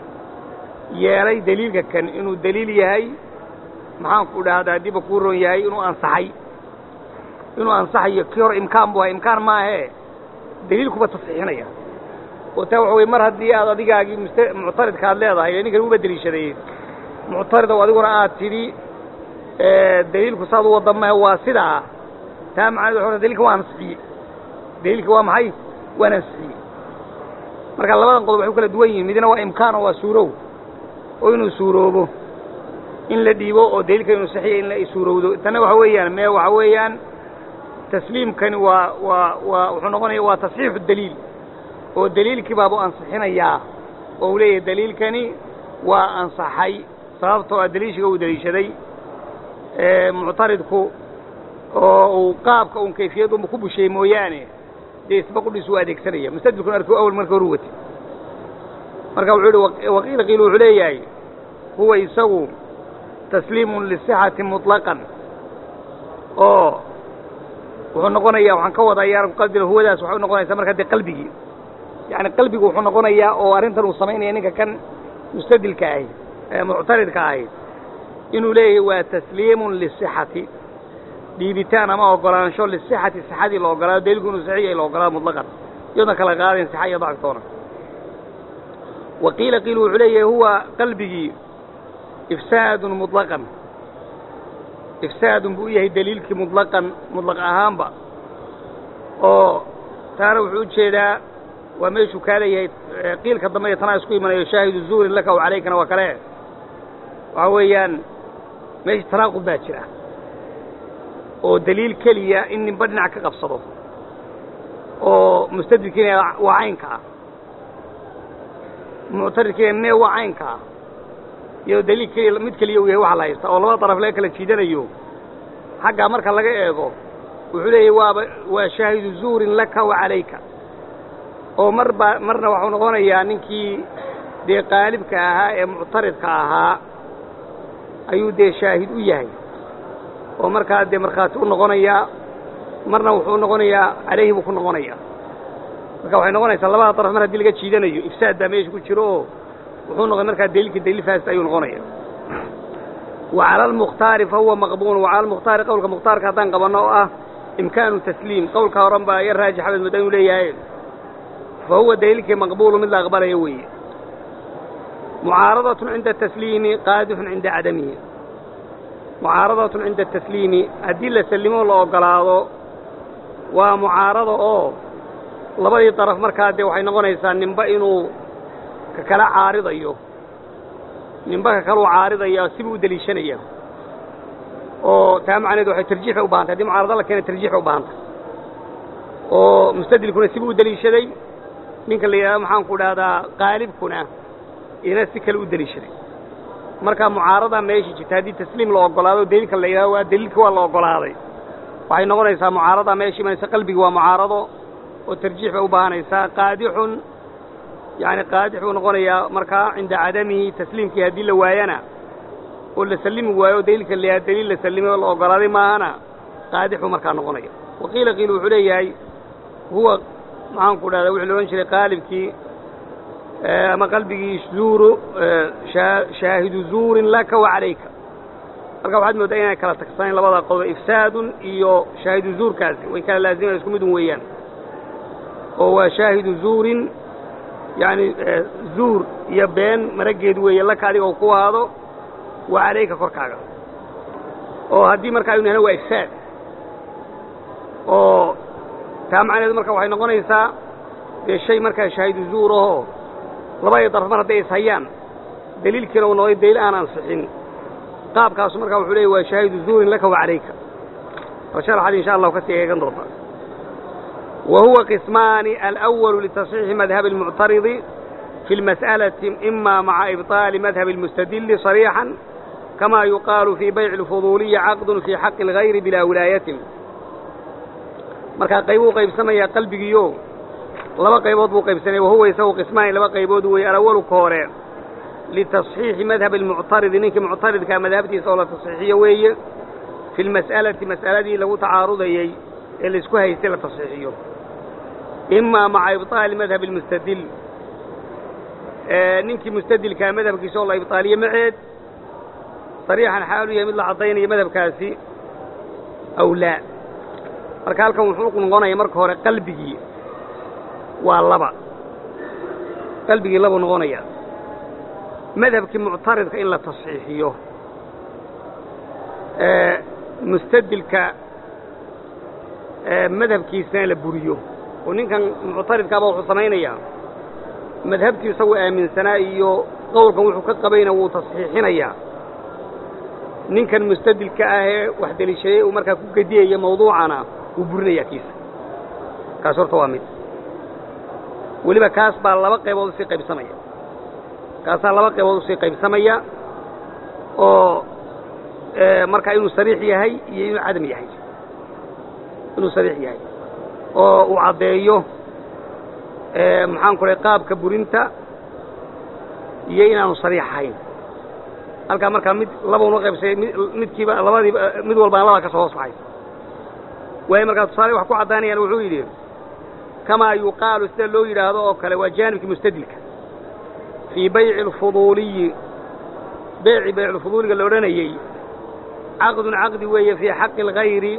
yeelay daliilka kan inuu daliil yahay maxaanku dhahdaa diba kuu ron yahay inuu ansaxay inuu ansaxayo kii hor imkaan bu ahay imkaan maahee daliilkuba tasxiixinaya oo taa waxa weye mar haddii aad adigaagii must muctaridka aad leedahay ninkan uba deliishaday muctaridow adiguna aad tidhi daliilku saad u wadda mahe waa sidaa taa macnahedu waxa dalilka waa ansixiyey daliilka waa maxay waan ansixiyey marka labadan qodob waxay u kala duwan yihin midna waa imkaan oo waa suurow oo inuu suuroobo in la dhiibo oo daliilka inuu saxiya in la suurowdo tanna waxa weeyaan mee waxa weeyaan tasliimkani waa waa waa wuxuu noqonaya waa tasxiixu daliil oo daliilkii baabu ansixinayaa oo uu leeyahay daliilkani waa ansaxay sababtoo a daliishiga uu deliishaday muctaridku oo uu qaabka un kayfiyad unba ku busheey mooyaane dee isba qudhiis uu adeegsanaya mustadilkun arku awal marka horu watay marka wuxuu yihi waqiila qiil wuxuu leeyahay huwa isagu tasliimun lisixati muطlaqan oo wuxuu noqonayaa waxaan ka wadaa yaaran qalbiga huwadaas waxay u noqonaysaa marka dee qalbigii yacni qalbigu wuxuu noqonayaa oo arrintan uu samaynaya ninka kan mustadilka ahi ee muctaridka ahi inuu leeyahay waa tasliimun lisixati dhiibitaan ama ogolaansho lisixati sixadii la ogolaado daliilku inuu saxiix yahay la ogolaado mutlaqan iyadoona kala qaadayn sixa iyo dacftoona wa qiila qiil wuxuu leeyahay huwa qalbigii ifsaadun muطlaqan ifsaadun buu u yahay daliilkii muطlaqan muطlaq ahaanba oo taana wuxuu ujeedaa waa meeshuu kaa leeyahay qiilka dambe iyo tanaa isku imanayo shaahidu zuurin laka w calaykana waa kale waxaa weeyaan meesha tanaaqud baa jira oo daliil keliya in ninba dhinac ka qabsado oo mustadilkiina waa caynka ah muctaridkiina mee waa caynka ah iyadoo daliil keliya mid keliya uu yahay waxa la haysta oo labada daraf laga kala jiidanayo xaggaa marka laga eego wuxuu leeyahy waaba waa shaahidu zuurin laka wa calayka oo mar baa marna waxuu noqonayaa ninkii dee qaalibka ahaa ee muctaridka ahaa ayuu dee shaahid u yahay oo markaa dee markhaati u noqonayaa marna wuxuu noqonayaa calayhi buu ku noqonaya marka waxay noqonaysaa labada daraf mar haddii laga jiidanayo ifsaad baa meesha ku jiro oo wuxuu noqday markaa daliilkii daliil faasida ayuu noqonaya wa cala almukhtaari fa huwa maqbuun wa cala almukhtaari qowlka mukhtaarka haddaan qabanno oo ah imkaanu tasliim qowlka horan baa yar raajix axmed mudda inuu leeyahay fa huwa daliilkii maqbuulu mid la aqbalaya weeye mucaaradatun cinda tasliimi qaadixun cinda cadamihi mucaaradatun cinda tasliimi haddii la sallimo la ogolaado waa mucaarado oo labadii daraf markaa dee waxay noqonaysaa ninba inuu ka kala caaridayo ninba ka kaluu caaridaya sibuu u deliishanaya oo taa macnaheedu waxay tarjiixay u bahantay haddii mucaarado la keena tarjiixay u bahantay oo mustadilkuna sibuu u deliishaday ninka la yidhahdo maxaanku dhahdaa qaalibkuna ina si kale u deliishaday marka mucaarada meesha jirta haddii tasliim la ogolaado daliilka la yidhahdo waa daliilka waa la ogolaaday waxay noqonaysaa mucaarada meesha imanaysa qalbigi waa mucaarado oo tarjiix bay u baahanaysaa qaadixun yani qaadix buu noqonayaa markaa cinda cadamihi tasliimkii haddii la waayana oo la sallimi waayo o daliilka la yidhahdo daliil la sallimay oo la ogolaaday maahana qaadix buu markaa noqonaya waqiila qiil wuxuu leeyahay huwa maxaanku dhahda wuxuu la odhan jiray qaalibkii ama qalbigii zuuru shaahidu zuurin laka wa calayka marka waxaad mooddaa inay kala tagsanayn labada qodob ifsaadun iyo shaahidu zuurkaasi way kala laazimayan isku midun weeyaan oo waa shaahidu zuurin yani zuur iyo been marageed weeye laka adiga oo ku ahaado wa calayka korkaaga oo haddii marka aynu nahno waa ifsaad oo taa macnaheedu marka waxay noqonaysaa dee shay markaa shaahidu zuur ahoo labadii daraf mar hadday ishayaan daliilkiina uu noqday daliil aan ansixin qaabkaasu markaa wuxuu leeyay waa shaahidu zuurin laka wa calayka oo sharaxad insha allahu ka sii eegan doonta wa huwa qismaani alأwalu liتصxiixi madhabi اlmuctaridi fi اlmas'alati ima maca ibطaali madhabi اlmustadili صariixan kama yuqaalu fii bayci اlfuduuliyi caqd fii xaqi اlgayri bilaa wilaayatin markaa qaybuu qaybsamayaa qalbigiio laba qaybood buu qaybsanaya wahuwa isagu qismaani laba qaybood weeye alawalu ka hore litasxiixi madhabi almuctaridi ninkii muctaridkaa madhabtiisa oo la tasxiixiyo weeye fi lmas'alati mas'aladii lagu tacaarudayey ee laisku haystay la tasxiixiyo imaa maca ibطaali madhabi almustadil ninkii mustadilkaa madhabkiisa oo la ibطaaliyo maceed sariixan xaalu yahay mid la caddaynaya madhabkaasi aw laa marka halkan wuxuu noqonaya marka hore qalbigii waa laba qalbigii labuu noqonaya madhabkii muctaridka in la tasxiixiyo mustadilka madhabkiisana la buriyo oo ninkan muctaridkaaba wuxuu samaynayaa madhabtii isagu aaminsanaa iyo qowlkan wuxuu ka qabayna wuu tasxiixinayaa ninkan mustadilka ahee wax deliishaday uu markaa ku gediyaya mawduucana wuu burinayaa kiisa kaas horta waa mid weliba kaas baa laba qaybood usii qaybsamaya kaasaa laba qaybood usii qaybsamaya oo markaa inuu sariix yahay iyo inuu cadam yahay inuu sariix yahay oo uu caddeeyo maxaan ku rahay qaabka burinta iyo inaanu sariix ahayn halkaa markaa mid labauno qaybsay midkiiba labadiiba mid walbaan labaa ka soo hoos baxaysa waayo markaa tusaale wax ku caddaynayaan wuxuu yidhi kamaa yuqaalu sida loo yidhaahdo oo kale waa jaanibkii mustadilka fii bayci alfuduuliyi beyci bayculfuduuliga la odhanayey caqdun caqdi weeye fii xaqi algayri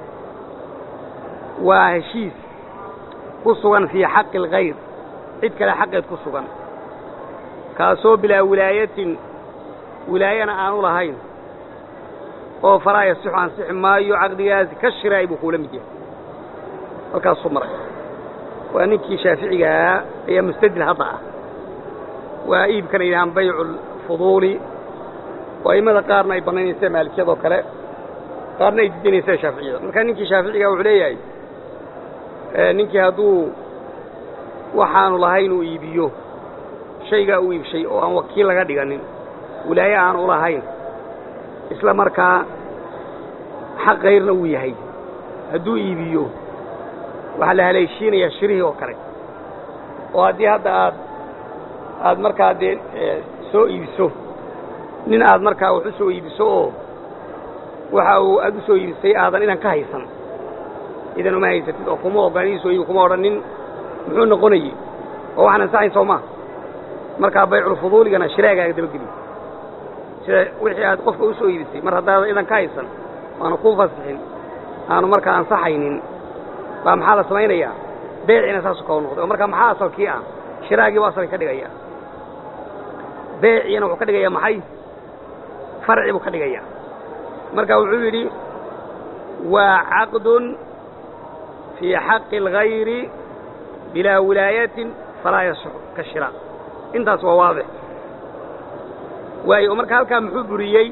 waa heshiis ku sugan fii xaqi algayr cid kale xaqeed ku sugan kaasoo bilaa wilaayatin wilaayana aanu lahayn oo falaa yasixu ansixi maayo caqdigaasi ka shiraay buu kuula mid yahay halkaasuu maray waa ninkii shaaficigahaa ayaa mustadil hadda ah waa iibkana yidhahaan baycu alfuduuli oo a'immada qaarna ay bannaynaysa maalikiyadoo kale qaarna ay didanaysa shaaficiyada marka ninkii shaaficigaa wuxuu leeyahay ninkii hadduu waxaanu lahayn uu iibiyo shaygaa u iibshay oo aan wakiil laga dhiganin wilaaye aan u lahayn isla markaa xaq kayrna uu yahay hadduu iibiyo waxaa la haleeshiinayaa shirihii oo kale oo haddii hadda aad aad markaa dee soo iibiso nin aad markaa wax u soo iibiso oo waxa uu aad u soo iibisay aadan inan ka haysan idan uma haysatid oo kuma oganiiso iyo kuma odhanin muxuu noqonayey oo waxaan ansaxayn soo maa markaa bayculfuduuligana shiraagaaga dabageliy sida wixii aad qofka u soo iibisay mar haddaada idan ka haysan aanu kuu fasixin aanu markaa ansaxaynin baa maxaa la samaynayaa beeciina saasu kao noqday oo markaa maxaa asalkii ah shiraagii bu asalka ka dhigaya beeciina wuxuu ka dhigayaa maxay farci buu ka dhigayaa marka wuxuu yidhi waa caqdun fii xaqi اlgayri bilaa wilaayatin falaa yasux ka shira intaas waa waadix waayo oo marka halkaa muxuu buriyey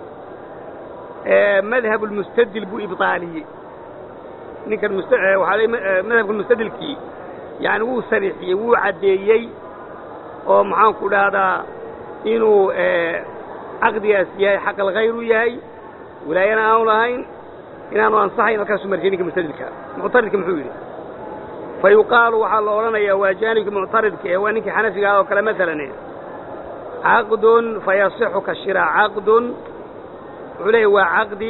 madhab اlmustadil buu ibطaaliyey ninkan waxaa madhabka mustadilkii yani wuu sarixiyey wuu caddeeyey oo maxaanku dhahdaa inuu caqdigaas yahay xaq alkhayr u yahay wilaayana aanu lahayn inaanu ansaxayn halkaasuu marjiyey ninka mustadilka muctaridka muxuu yidhi fa yuqaalu waxaa la odhanayaa waa jaanibka muctaridka ee waa ninkii xanafiga ah oo kale maalan caqdun fayasixu ka shira caqdun wuxuu leeyahy waa caqdi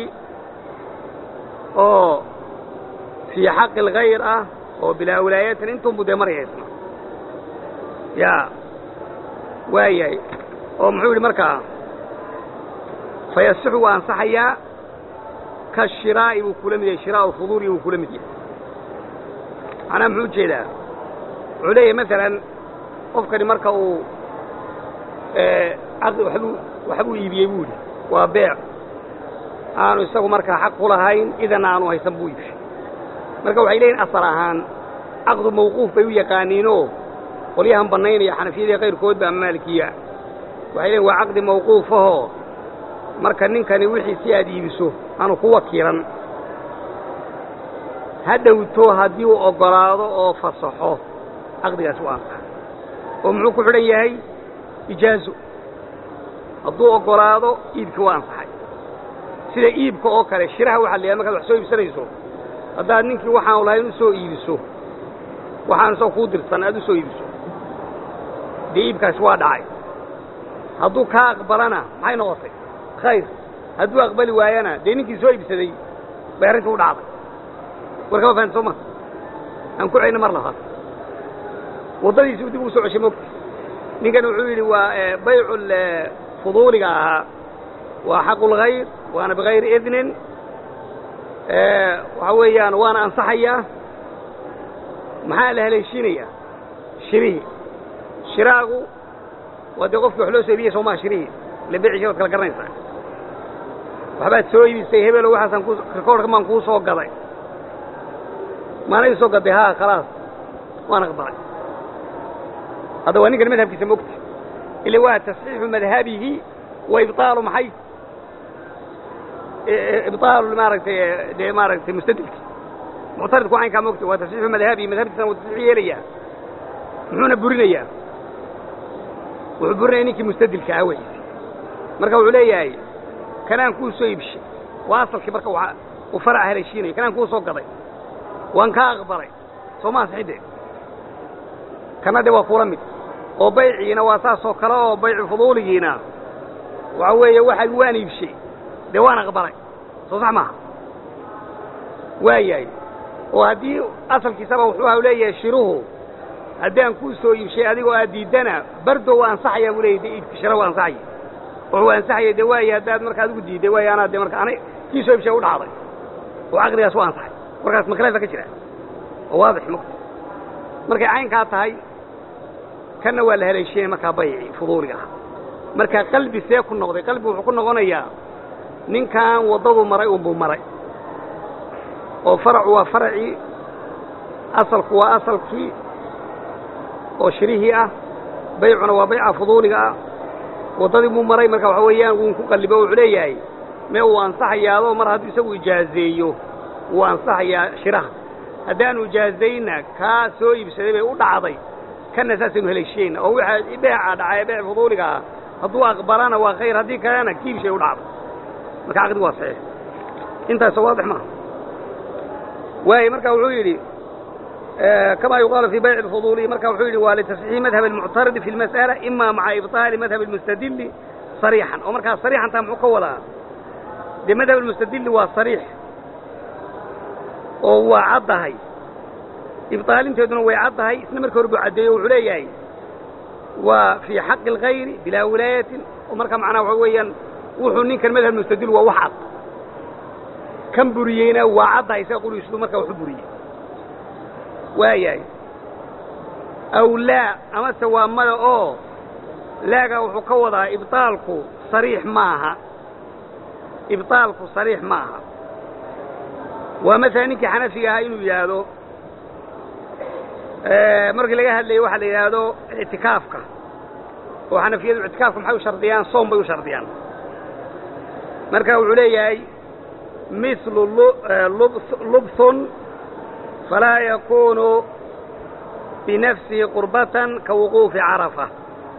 oo fii xaqi alkhayr ah oo bilaa wilaayatin intunbu dee maraya isna ya waayahay oo muxuu yidhi markaa fayasixu waa ansaxayaa ka shiraa'i buu kula mid yahay shiraa'u fuduuli buu kula mid yahay macnaha muxuu ujeedaa wuxuu leeyahay maalan qofkani marka uu caqdi waxbuu waxbuu iibiyey buu yidhi waa beec aanu isagu markaa xaq ku lahayn idan aanu haysan buu iibshay marka waxay leeyihin asal ahaan caqdu mawquuf bay u yaqaaniinoo qolyahan bannaynaya xanafiyadii kayrkood ba ama maalikiya waxay leeyiin waa caqdi mawquufahoo marka ninkani wixii si aad iibiso aanu ku wakiilan ha dhowto haddii uu oggolaado oo fasaxo caqdigaas u ansaxa oo muxuu ku xidhan yahay ijaazo hadduu oggolaado iibkii waa ansaxay sida iibka oo kale shiraha waxaa la yahay markaad wax soo iibsanayso haddaad ninkii waxaanu lahayn u soo iibiso waxaan isagoo kuu dirsan aad u soo iibiso dee iibkaasi waa dhacay hadduu kaa aqbalana maxay noqotay khayr hadduu aqbali waayana dee ninkii soo iibsaday bay arrintii u dhacday war kama fahanti soo ma aan ku celina mar labaad waddadiisi u dib ugu soo ceshay mogta ninkan wuxuu yidhi waa baycu fuduuliga ahaa waa xaqu lkhayr waana bikayri idnin waxa weeyaan waana ansaxayaa maxaa la haleeshiinayaa shirihii shiraagu waa dee qofkii wax loo soo iibiyey soo maha shirihii ile beeciisa waad kala garanaysaa waxbaad soo iibisay hebelo waxaasaan ku rikoorhka maan kuu soo gaday maana ii soo gaday haa khalaas waan aqbalay hadda waa ninkan madhabkiisa mogta ila waa tasxiixu madhabihi wa ibطaalu maxay ibطaalu maaragtay dee maaragtay mustadilki muctaridku caynkaa mogta waa tasxiixu madhabihi madhabkiisana wuu tasxiix yeelayaa muxuuna burinayaa wuxuu burinaya ninkii mustadilka ah wey marka wuxuu leeyahay kanaan kuu soo iibshay waa asalkii marka uu faraca haleeshiinayo kanaan kuu soo gaday waan kaa aqbalay soo ma ansixidee kana de waa kula mid oo bayciina waa saasoo kale oo baycu fuduuligiina waxa weeye waxaad waan iibshay dee waan aqbalay soo sax maaha waa yahay oo haddii asalkiisaba wuxuu ha leeyahay shiruhu haddaan kuu soo iibshay adigoo aad diiddana bardo waa ansaxayaa buu leeyay de iibka shira waa ansaxaya wuxuu ansaxaya de waaye haddaad marka adigu diidday waaye anaa de marka ana kii soo iibshay u dhacday oo caqdigaas waa ansaxay markaas makaleefa ka jira oo waadix mogta markay caynkaa tahay kanna waa la haleeshiinaya markaa bayci fuduuliga ah marka qalbi see ku noqday qalbi wuxuu ku noqonayaa ninkan waddadu maray unbuu maray oo faracu waa faracii asalku waa asalkii oo shirihii ah baycuna waa bayca fuduuliga ah waddadii buu maray marka waxa weeyaan wuu ku qallibo wuxuu leeyahay mee uu ansaxayaadoo mar hadduu isagu ijaazeeyo wuu ansaxayaa shiraha haddaanu ijaazayna kaa soo iibsaday bay u dhacday kanna saasaynu haleeshiyeyna oo waxa beeca dhacay beec fuduuliga ah hadduu aqbalana waa khayr haddii kalena kiibshay u dhacday marka caqdigu waa saxiix intaasoo waadix maaha waayo marka wuxuu yidhi كما يقال في بيع الفضول مركا وحيد ولتصحيح مذهب المعترض في المسألة إما مع إبطال مذهب المستدل صريحا أو مركا صريحا تام حقولا لمذهب المستدل هو صريح oo waa caddahay ibطaalinteeduna way caddahay isna marka hore buu caddeeyo wuxuu leeyahay waa fii xaqi اlgayri bilaa wilaayatin oo marka macnaha waxa weeyaan wuxuu ninkan madhab mustadil waa wax cad kan buriyeyna waa caddahay isaga qurigiisu markaa waxu buriyey waayahay aw laa amase waa mada oo laaga wuxuu ka wadaa ibطaalku sariix maaha ibطaalku sariix maaha waa maala ninkii xanafiga ahaa inuu yidhaahdo markii laga hadlayay waxaa la yidhaahdo ictikaafka oo xanafiyadu ictikaafka maxay u shardiyaan soom bay u shardiyaan marka wuxuu leeyahay mislu lubthun falaa yakunu binafsihi qurbatan ka wuquufi carafa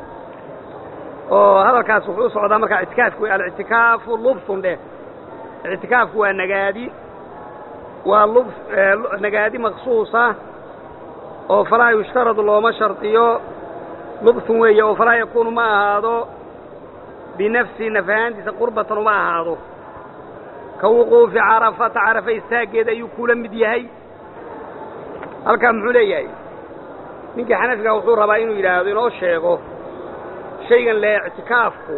oo hadalkaas wuxuu u socdaa markaa ictikaafku alictikaafu lubthun dheh ictikaafku waa nagaadi waa lub nagaadi maqsuusa oo falaa yushtaradu looma shardiyo lubthun weeye oo falaa yakuunu ma ahaado binafsihi naf ahaantiisa qurbatan uma ahaado ka wuquufi carafata carafa istaaggeeda ayuu kula mid yahay halkaa muxuu leeyahay ninkii xanafiga wuxuu rabaa inuu yidhaahdo inoo sheego shaygan le ictikaafku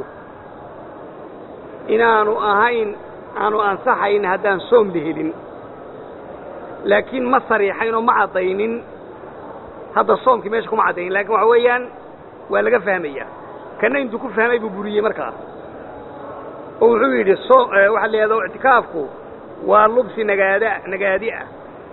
inaanu ahayn aanu ansaxayn haddaan soom la helin laakiin ma sariixayn oo ma caddaynin hadda soomkii meesha kuma caddaynin lakin waxa weeyaan waa laga fahmaya kana intuu ku fahmay buu buriyey markaa oo wuxuu yidhi so waxaa la yidhahdo ictikaafku waa lubsi nagaada nagaadi ah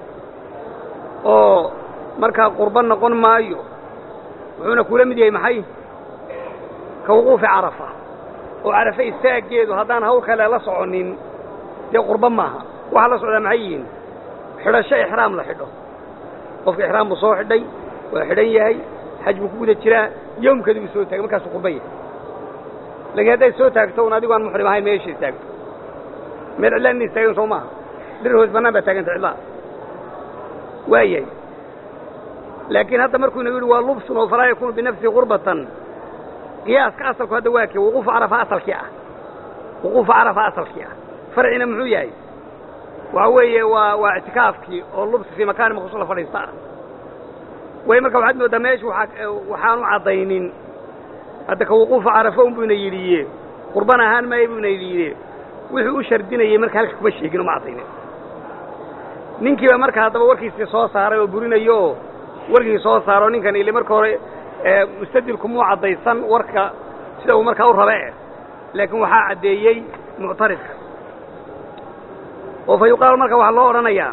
oo markaa qurbo noqon maayo wuxuuna kula mid yahay maxay ka wuquufi carafa oo carafe istaaggeedu haddaan hawl kale la soconin dee qurbo maaha waxaa la socdaa maxay yihiin xidhasho ixraam la xidho qofka ixraam buu soo xidhay waa xidhan yahay xaj buu ku guda jiraa yowmkeedu buu soo taagay markaasuu qurban yahay laakiin hadday soo taagto un adigu aan muxrim ahayn meesha istaagto meel cidlaa ina istaagan soo maaha dhir hoos bannaan baa taaganta cidlaa waa yahay laakiin hadda markuu inagu yidhi waa lubsun oo falaa yakuunu binafsihi qurbatan qiyaaska asalku hadda waa kee wuquufu carafa asalkii ah wuquufu carafa asalkii ah farcina muxuu yahay waxa weeye waa waa ictikaafkii oo lubsi fii makaani maqsuus la fadhiista ah way marka waxaad mooddaa meesha waaa waxaanu caddaynin hadda ka wuquufa carafo un buyna yidhiye qurban ahaan maayo buyna yidhiye wuxuu u shardinayey marka halka kuma sheegin oo ma caddaynin ninkiiba marka haddaba warkiisii soo saaray oo burinayo oo warkii soo saaro ninkan ile marka hore mustadilku muu caddaysan warka sida uu markaa u rabe laakiin waxaa caddeeyey muctaridka oo fa yuqaalu marka waxaa loo odhanayaa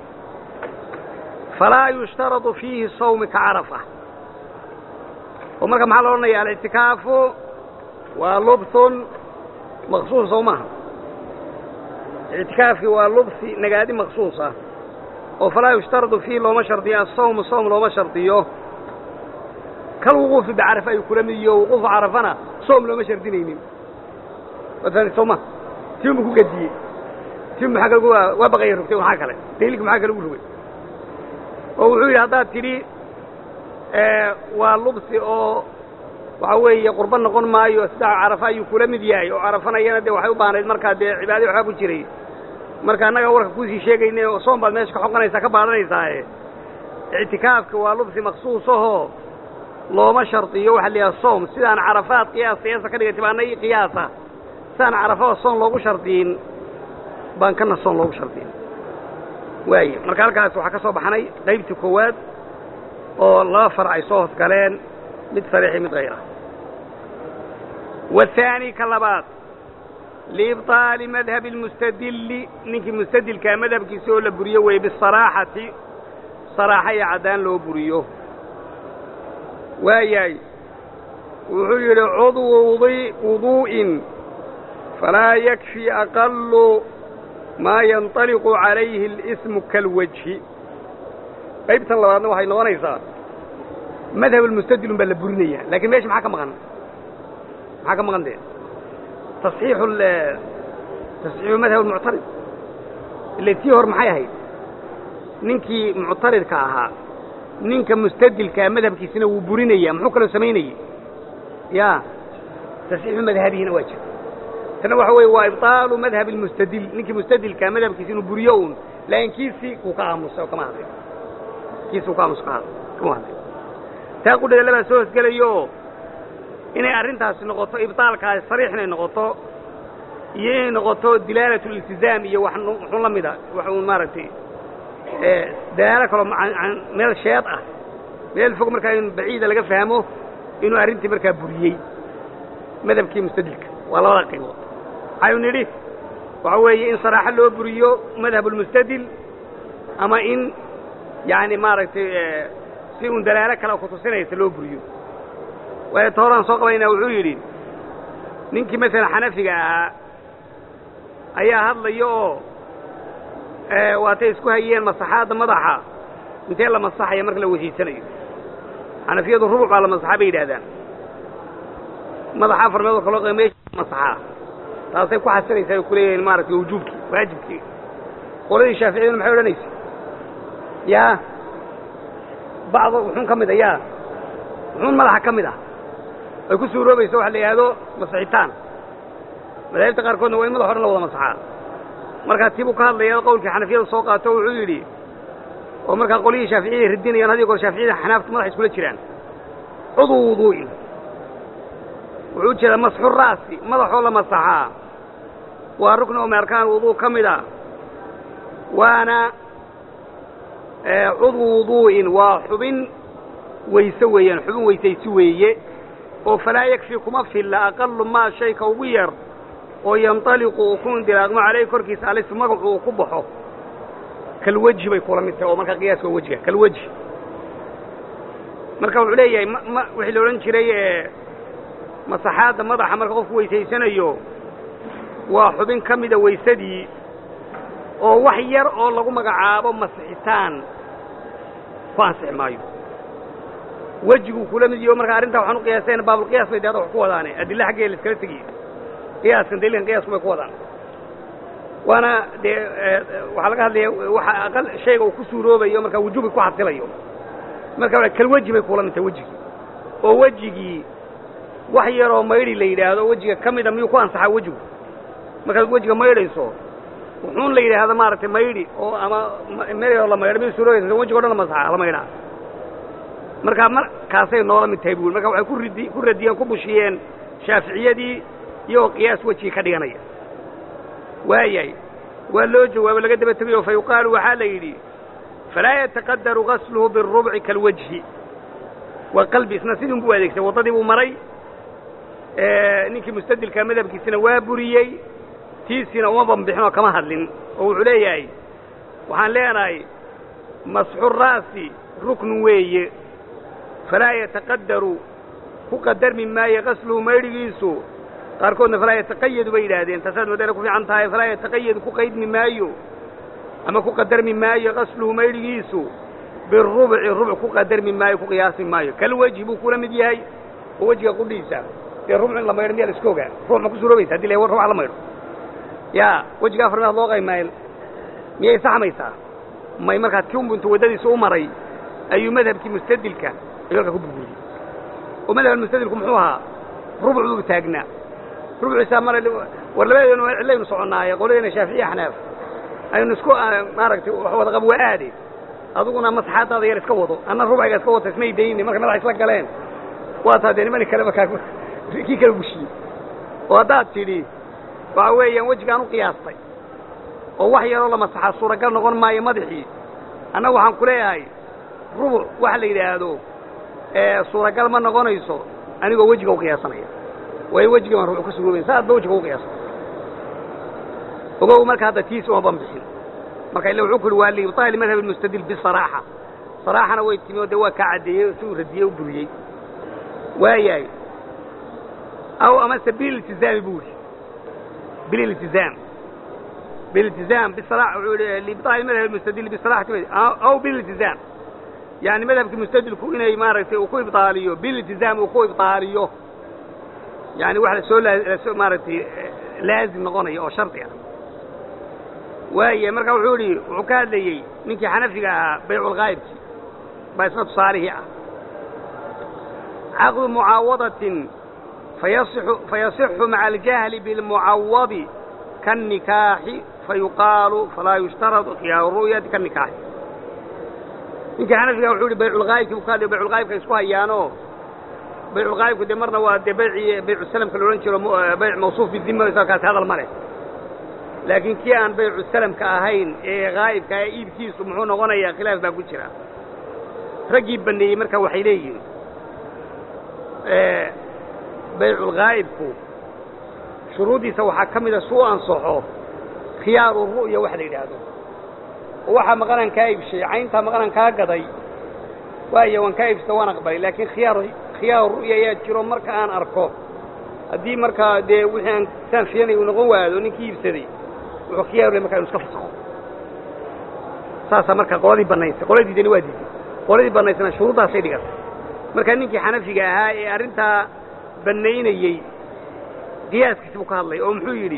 falaa yushtaradu fiihi sawmi ka carafa oo marka maxaa lo odhanaya alictikaafu waa lubthun maqsuus sow maaha ictikaafkii waa lubsi nagaadi maqsuusa oo falaa yushtaradu fiihi looma shardiyo asawmu sawm looma shardiyo kal wuquufi bicarafa ayuu kula mid iyo wuquufu carafana soom looma shardinaynin waad fahamtay soo ma tiunbu ku gadiyey tiun maxaa kale waa baqaya rogtay maxaa kale daliilka maxaa kale ugu rogay oo wuxuu yidhi haddaad tidhi waa lubsi oo waxa weeye qurbo noqon maayo sida carafa ayuu kula mid yahay oo carafanayana dee waxay u baahnayd markaa dee cibaadii waxbaa ku jiray marka annaga warka kuusii sheegayne oo soom baad meesha ka xoqanaysaa ka baadanaysaae ictikaafka waa lubsi maksuus ahoo looma shardiyo waxa la yidhaha soom sidaan carafaad qiyaas qiyaasa ka dhigay tibaana ii qiyaasa sidaan carafada soon loogu shardiyin baan kana soon loogu shardiyin waaye marka halkaas waxaa ka soo baxnay qaybtii koowaad oo laba far ay soo hosgaleen mid sariixi mid hayra waathaani ka labaad liibطaali madhabi اlmustadili ninkii mustadilkaa madhabkiisa oo la buriyo weeye bisalaaxati salaaxa iyo caddaan loo buriyo waayahay wuxuu yidhi cudwu wuduu'in falaa yakfi aqalu maa yanطaliqu calayhi اlismu kalwajhi qaybtan labaadna waxay noqonaysaa madhab almustadilun baa la burinaya lakin meesha maxaa ka maqan maxaa ka maqan dee taصxiixu tasxiixu madhab almuctarid ila tii hor maxay ahayd ninkii muctaridka ahaa ninka mustadilkaa madhabkiisina wuu burinaya muxuu kaloo samaynayey ya tasxiixu madhabihina waa jira tana waxa weeye waa ibطaalu madhab اlmustadil ninkii mustadilkaa madhabkiisa inuu buriyo un laakiin kiisii kuu ka aamusay oo kama hadlay kiisi uu ka aamusa ka hadlay kama hadlay taa qudheeda labaa soo hosgelayo inay arrintaasi noqoto ibtaalkaasi sariix inay noqoto iyo inay noqoto dilaalat liltizaam iyo wax muxuu la mida wax uun maaragtay dalaalo kaloo meel sheed ah meel fog markaa in baciida laga fahmo inuu arrintii markaa buriyey madhabkii mustadilka waa labada qaybood waxaynu nidhi waxa weeye in saraaxo loo buriyo madhab ulmustadil ama in yani maaragtay si un dalaalo kale kutusinaysa loo buriyo waayo ta horaan soo qabaynaa wuxuu yidhi ninkii masalan xanafiga ahaa ayaa hadlaya oo waatay isku hayeen masaxaadda madaxa intee la masaxaya marka la weysaysanayo xanafiyadu rubuc baa la masaxaa bay yidhahdaan madaxa afar meelood kaloo qaba meesha masaxaa taasay ku xasilaysaa ay kuleeyihiin maaragtay wujuubkii waajibkii qoladii shaaficiyaduna maxay odhanaysa yaa bacdo wuxuun ka mid a yaa wuxuun madaxa ka mid ah ay ku suuroobaysa waxa la yidhaahdo masixitaan madaahibta qaarkoodna waa in madax o dhan la wada masaxaa markaa tibuu ka hadlaya qowlkii xanafiyada soo qaato wuxuu yidhi oo markaa qolyihii shaaficiyada radinayaan hadiyo goor shaaficiyada xanaafta madaxa iskula jiraan cuduu wuduu'in wuxuu jeedaa masxu ra'si madaxoo la masaxaa waa rukni oo min arkaan wuduu ka mid a waana cudwu wuduu'in waa xubin weyse weeyaan xubin weysaysi weeye oo falaa yakfi kuma filla aqalu maa shayka ugu yar oo yantaliqu uu ku indilaaqmo calayh korkiisa alisu magacu uu ku baxo kalweji bay kula mid tahay oo markaa qiyaaska waa wejiga kalweji marka wuxuu leeyahay ma ma wixii la odhan jiray masaxaadda madaxa marka qofku weysaysanayo waa xubin ka mida weysadii oo wax yar oo lagu magacaabo masixitaan ku ansixi maayo wejiguu kula mid yaho marka arrintaa waxaan u qiyaasayna baabulqiyaas bay dehada wax ku wadaane adilla xaggeeda la iskala tegiyo qiyaaskan daliilkan qiyasku bay ku wadaan waana dee waxaa laga hadlaya waxa aqal shayga uu ku suuroobayo markaa wujuubi ku xasilayo marka waa kalweji bay kula mid tahay wejigii oo wejigii wax yaroo maydhi la yidhaahdo wejiga ka mida miyuu ku ansaxaa wejigu markaad wejiga maydhayso wuxuun la yidhaahdo maaragtay maydhi oo ama meeloo la maydho miyuu suuroobaysa wejiga o dhan la masaxa la maydhaa markaa markaasay noola mid tahay buuli marka waxay ku ridi ku radiyeen ku bushiyeen shaaficiyadii iyagoo qiyaas wejigii ka dhiganaya waayahay waa loo jawaabo laga daba tegayo fa yuqaalu waxaa la yidhi falaa yataqadaru gasluhu birubci kalwajhi waa qalbi isna sidii unbuu adeegsay waddadii buu maray ninkii mustadilka madhabkiisina waa buriyey tiisiina uma banbixin oo kama hadlin oo wuxuu leeyahay waxaan leenahay masxu ra'si ruknu weeye falaa yataqadaru ku qadarmi maayo gasluhu maydhigiisu qaarkoodna falaa yataqayadu bay yidhaahdeen taasaad moodana ku fiican tahay falaa yataqayadu ku qaydmi maayo ama ku qadarmi maayo gasluhu maydhigiisu birubci rubuc ku qadarmi maayo ku qiyaasmi maayo kal wejhi buu kula mid yahay oo wejiga qudhiisa dee rubuc in la maydho miyaa la iska ogaa ruux ma ku suuroobaysa haddi la rubuc la maydho yaa wejiga afar meelood loo qaymayn miyay saxmaysaa may markaa ti unbu intu waddadiisa u maray ayuu madhabkii mustadilka ayuu halkaa ku burburiyey oo madhab mustadilku muxuu ahaa rubuc buu taagnaa rubuciisaa mara war labadeenu cidlaynu soconnaaye qoladeena shaaficiya xanaaf aynu isku maaragtay wax wada qab waa aade aduguna masaxaadaada yar iska wado anna rubciga iska wata ismay dayni marka madaxa isla galeen waa taa dee nimani kaleba kaa kii kala bushiyey oo haddaad tidhi waxa weeyaan wejigaan u qiyaastay oo wax yaroo la masaxaa suuragal noqon maayo madaxii annaga waxaan ku leeyahay rubuc waxa la yidhaahdo suuragal ma noqonayso anigoo wejiga u qiyaasanaya waayo wejiga baan rubuc ka suroobayn sa adba wejiga u qiyaasa ogow marka hadda tiis uma banbixin marka illa wuxuu ku uhi waa liibطaali madhab اlmustadil bisaraaxa saraaxana way timi oo dee waa kaa caddeeyey si uu radiyey u buriyey waayahay aw amase bililtizaami buu ihi bililtizaam bililtizaam bisara wuxuu ihi liibطaali madhab اlmustadil bisaraxati aw bililtizaam yani madhabkii mustadilku inay maaragtay uu ku ibطaaliyo bililtizaam uu ku ibطaaliyo yani wax lasoo lasoo maaragtay laazim noqonaya oo shardi ah waaya marka wuxuu idhi wuxuu ka hadlayey ninkii xanafiga ahaa bayculghaayibkii baa isna tusaalihii ah caqdu mucaawadatin fayasixu fayasixu maca aljahli bilmucawadi kanikaaxi fayuqaalu falaa yushtaradu khiyaaru ru'yati ka nikaaxi ninkii xanafiga wuxuu yihi bayculgaa'ibkii buu ka hadlay bayculgaa'ibka isku hayaanoo bayculgaa'ibku dee marna waa dee baycii baycusalamka la odhan jiro bayc mawsuuf bidima kaasi hadal ma leh laakiin kii aan baycusalamka ahayn ee gaa'ibka ee iibkiisu muxuu noqonayaa khilaaf baa ku jira raggii baneeyey marka waxay leeyihiin bayculgaa'ibku shuruuddiisa waxaa ka mida suu ansaxo khiyaaru ru'ya wax la yidhaahdo oo waxaa maqanaan kaa iibshay cayntaa maqanaan kaa gaday waaya waan kaa iibsata waan aqbalay laakiin khiyaar khiyaaru ru'ya ayaa jiro marka aan arko haddii markaa dee wixii aan saan filanay uu noqon waado ninkii iibsaday wuxuu khiyaaru leh markaa inu iska fasakho saasaa marka qoladii bannaysay qoladii diidani waa diiday qoladii bannaysana shuruuddaasay dhigatay markaa ninkii xanafiga ahaa ee arrintaa bannaynayey qiyaaskiisi buu ka hadlay oo muxuu yidhi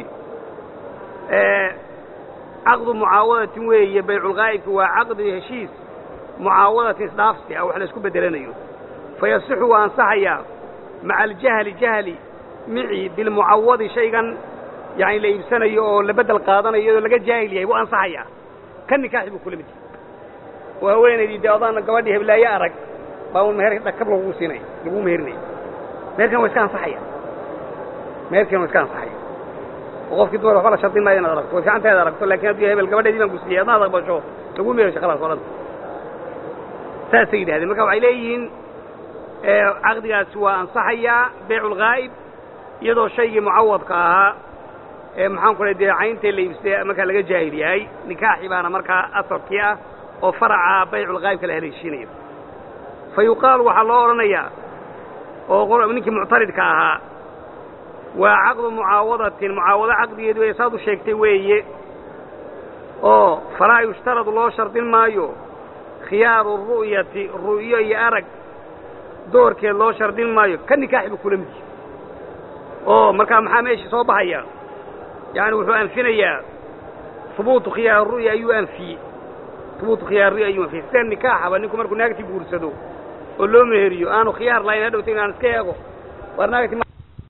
caqdu mucaawadatin weeye bayculgaa'ibki waa caqdi heshiis mucaawadatin isdhaafsi ah wax la isku beddelanayo fa yasixu waa ansaxayaa maca aljahli jahli mici bilmucawadi shaygan yani la iibsanayo oo la beddel qaadanayo iyadoo laga jaahil yahay wuu ansaxayaa ka nikaaxi buu kula mid yahay oo haweenaydii dee odaan gabadhii heblaaye arag baa un meher dhakab lagu siinaya lagu meherinaya meherkan waa iska ansaxaya meherkan waa iska ansaxaya oo qofkii dumar waxba la shardin maayo inaad aragto way fiicantahay ad aragto lakin haddii hebel gabadheedii baan gusiiyey adnaad aqbasho lagu mehersho khalaas o dhan saasay yidhahdeen marka waxay leeyihiin caqdigaasi waa ansaxayaa bayculgaa'ib iyadoo shaygii mucawadka ahaa ee maxaan ku lay dee cayntee la iibsay markaa laga jaahil yahay nikaaxi baana markaa asalkii ah oo faraca bayculgaa'ibka la haleeshiinayo fa yuqaalu waxaa loo odhanayaa oo ninkii muctaridka ahaa waa caqdu mucaawadatin mucaawado caqdigeedu way saad u sheegtay weeye oo falaa yushtaradu loo shardin maayo khiyaaru ru'yati ru'yo iyo arag doorkeed loo shardin maayo ka nikaaxi buu kula mid yahay oo markaa maxaa meeshii soo baxaya yacani wuxuu anfinayaa hubuutu khiyaar ru'ya ayuu anfiyey hubuutu khiyaar ru'ya ayuu anfiyey sida nikaaxaba ninku markuu naagtii guursado oo loo meheriyo aanu khiyaar lahayn hadhowta inaan iska eego waar naagti